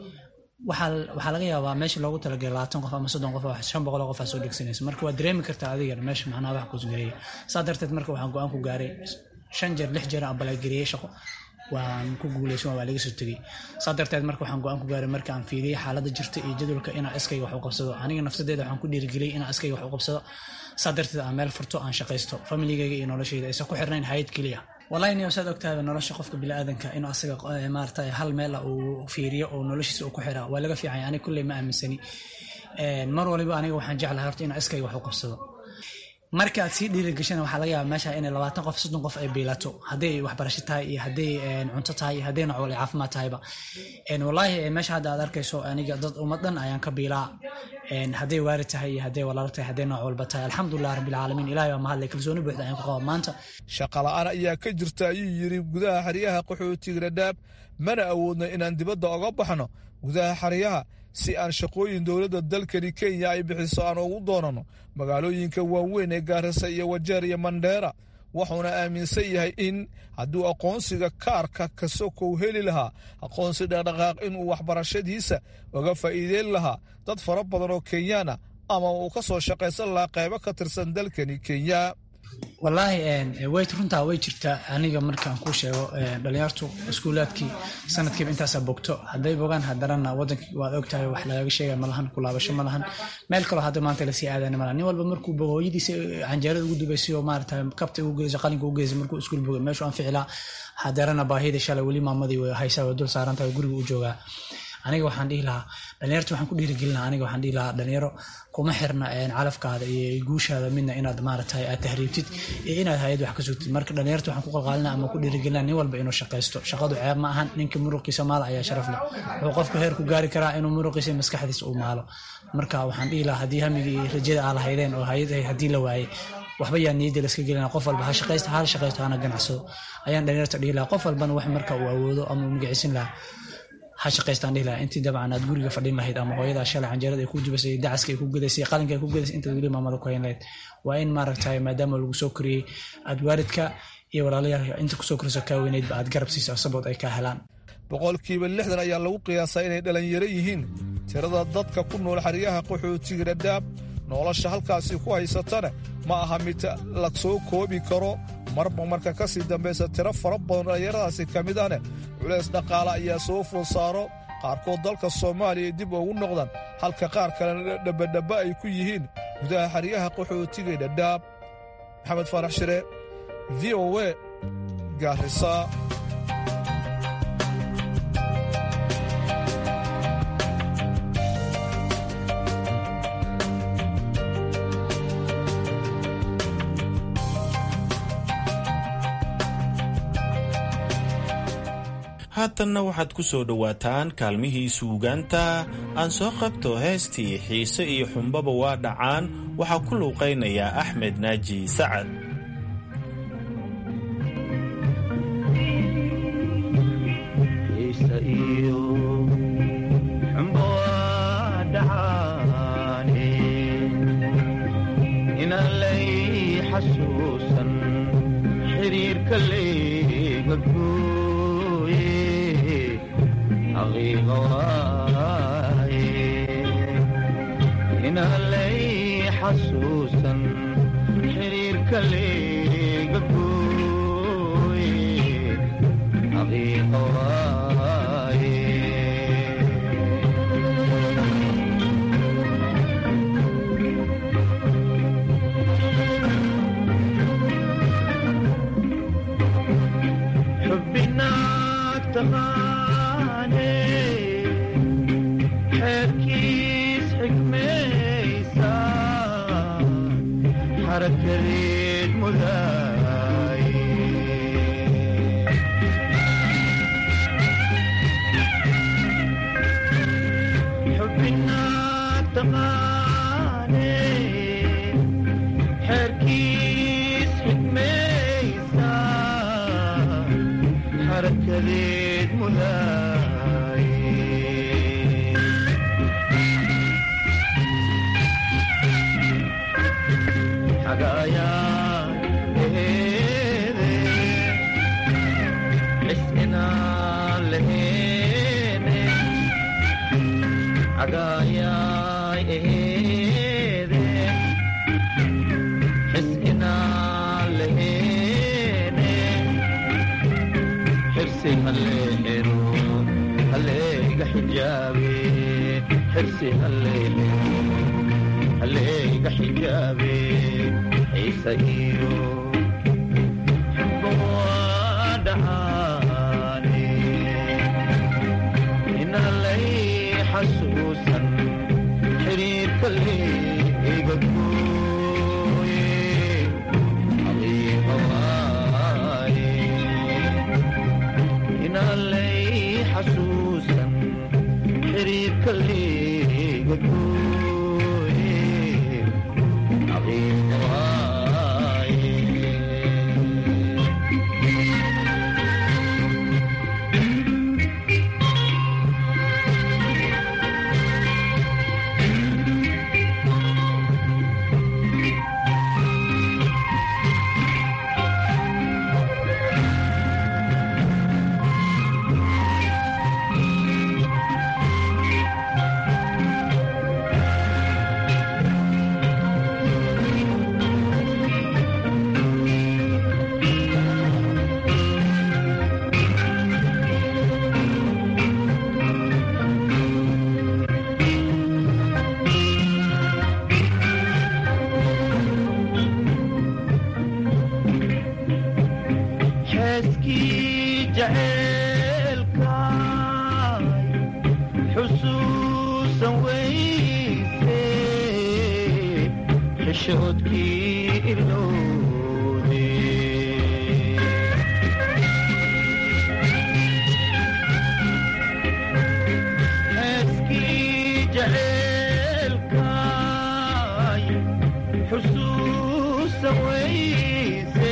waxaa laga yaabaa meesha loogu talagalay labaatan qof ama soddon qof shan boqol qof aa soo dhegsanaysa marka waa dareemi kartaa adigana meesha macnaha wax kusgareeya saa darteed marka waxaan go-aan ku gaaray shan jeer lix jeer aan balaagariyey shaqo waan ku guuleysan waa laga soo tegey saa darteed marka waxaan go-aan ku gaaray marka aan fiiriyey xaaladda jirta iyo jadwalka inaan iskayga wax u qabsado aniga nafsadeeda waxaan ku dhiirigeliyey inaan iskayga wax u qabsado saa darteed aan meel furto aan shaqaysto familigayga iyo noloshayda aysan ku xirnayn hayad keliya wallahi niyo saad ogtahay nolosha qofka biniaadanka inuu asaga maarata hal meel uu fiiriyo oo noloshiisa uu ku xiraa waa laga fiicanya aniga kulley ma aaminsani mar waliba aniga waxaan jeclahay horta inaan iskayga wax u qabsado marka aad sii dhiirigashana waxaa laga yaaba meesha inay labaatan qof soddon qof ay biilato hadday waxbarasho tahay iyo hadday cunto tahay iyo hadday noocwal caafimaad tahayba wallaahi meesha hadda aad arkayso aniga dad ummad dhan ayaan ka biilaa hadday waari tahay iyo hadday walaalo tahay hadday nooc walba tahay alxamdulilah rabbilcaalamiin ilahay baa mahadlay kalsooni buuxda ayaan ku qaba maanta shaqa la-aan ayaa ka jirta ayuu yidhi gudaha xeryaha qaxootiga dhadhaab mana awoodno inaan dibadda oga baxno gudaha xeryaha si aan shaqooyin dowladda dalkani kenya ay bixiso aan ugu doonano magaalooyinka waaweyn ee gaarisa iyo wajeer iyo mandheera wuxuuna aaminsan yahay in hadduu aqoonsiga kaarka kasokow heli lahaa aqoonsi dhaqdhaqaaq inuu waxbarashadiisa uga faa'iideyn lahaa dad fara badan oo kenyaana ama uu ka soo shaqaysan lahaa qaybo ka tirsan dalkani kenya wallaahi wayt runtaa way jirtaa aniga markaan kuu sheego dhalinyartu iskuulaadkii sanadkiiba intaasaa bogto hadday bogaan hadarana wadankii waad ogtahay wax lagaga sheega malahan kulaabasho malahan meel kaloo hadda maanta lasii aadana malahan nin walba markuu bogo hooyadiisa canjeerada ugu dubaysay oo maarata kabta ugu geysay qalinka ugu geysay markuu iskuul bogo meeshu aan ficilaa hadarana baahida shalay weli maamadii way haysaa way dul saaran tahay guriga u joogaa aniga waxaan dhihi lahaa dhalinyarta waxaan ku dhiirigelina aniga waxaan dhihi lahaa dhalinyaro kuma xirna calafkaada iyo guushaada midna inaad maaragtay aad tahriibtid iyo inaad hay-ad wax ka sugtid marka dhalinyarta waxaan ku qalqaalina ama ku dhiirigelina nin walba inuu shaqaysto shaqadu ceeb ma ahan ninka muruqiisa maala ayaa sharaf leh wuxuu qofku heer ku gaari karaa inuu muruqiisa maskaxdiisa uu maalo marka waxaan dhihi lahaa haddii hamigii iyo rajada aa lahaydeen oo hay-ad haddii la waayey waxba yaa niyadda laska gelina qof walba ha shaqaysta hal shaqaysto hana ganacsado ayaan dhalinyarta dhihi lahaa qof walbana wax marka uu awoodo ama uu magiciisin lahaa ha shaqaystaan dhihi lahaa intii dabcan aad guriga fadhin lahayd ama hooyada shalay canjeerada ay ku jubasay dacaska ay ku gadaysay qalinka ay ku gadaysay intaad weli maamada ku hayn lahayd waa in maaragtay maadaama lagu soo koriyey aad waalidka iyo walaalayaal inta kusoo koriso kaa weyneydba aad garab siiso sabood ay kaa helaan boqolkiiba lixdan ayaa lagu qiyaasaa inay dhalinyaro yihiin tirada dadka ku nool xeryaha qaxootiga dhadhaab nolosha halkaasi ku haysatana ma aha mid la soo koobi karo marba marka ka sii dambaysa tiro fara badan dhallinyaradaasi ka mid ahne culays dhaqaale ayaa soo food saaro qaarkood dalka soomaaliya dib ugu noqdaan halka qaar kalena dhabadhabba ay ku yihiin gudaha xeryaha qaxootiga dhadhaab maxamed faarax shire v o we gaarisa haatanna waxaad ku soo dhowaataan kaalmihii suugaanta aan soo qabto heestii xiise iyo xumbaba waa dhacaan waxaa ku luuqaynayaa axmed naaji sacad inalay xasuusan xiriirka leega gooye xaqiiqa waaye xubbinaag taqaane xeerkiis xikmaysa xarakadeed mudaaye xubbinaag taqaane xeerkiis xikmaysa xarakadeed mudaaye xagaayaan xirsi haleele haleega xijaabe ciise iyo dhacaane inalay xasuusan xiriirka leega gooye aqiiqa waaye inalay xasuusan xiriirka leega gooye aqiiqa waaye xeeskii jaceelkaay xusuusan weyse xishoodkii ilowde xeeskii jaceelkaay xusuusan weyse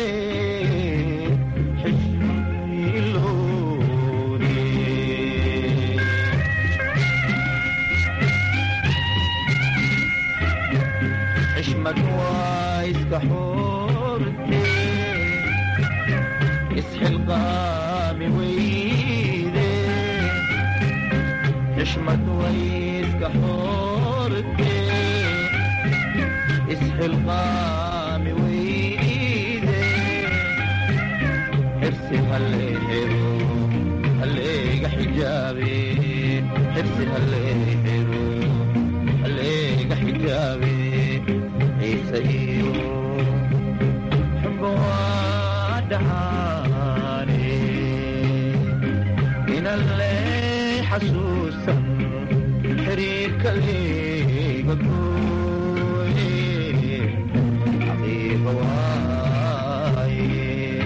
xishmad waa iska xoorte isxilqaami weyde xishmad way iska xoorte isxilqaami weyde xirsi haleexiro haleega xijaabe xirsi haleexiro haleega xijaabe ciise iyo xubba waa dhacaane inalle xasuusan xiriirka leega gooye xaqiiqa waaye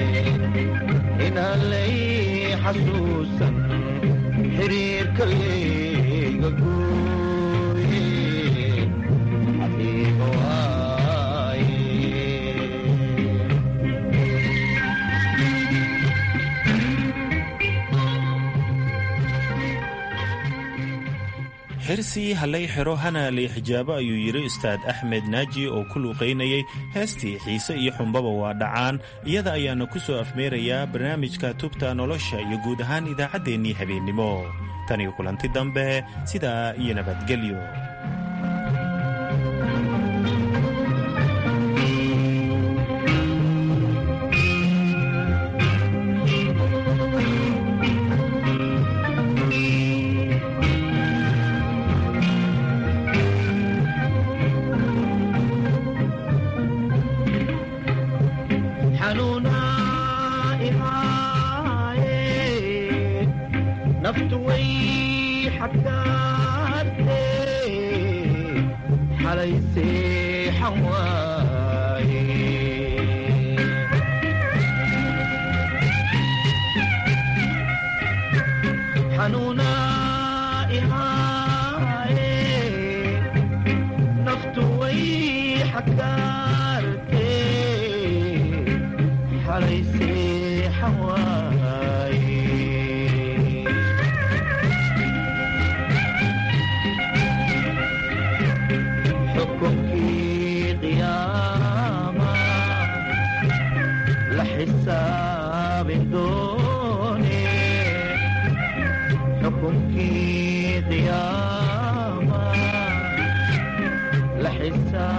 inalay xasuusan xiriirka leega gooye xaqiiqa waaye xirsi hallay xero hana lay xijaabo ayuu yidhi ustaad axmed naaji oo ku luuqaynayay heestii xiise iyo xumbaba waa dhacaan iyada ayaana ku soo afmeerayaa barnaamijka tubta nolosha iyo guud ahaan idaacaddeenii habeennimo tan iyo kulanti dambe sidaa iyo nabadgelyo xanuunaa ihaaye naftu way xaggaarte xalay seexan waaye xanuunaa ihaaye naftu way xaggaarte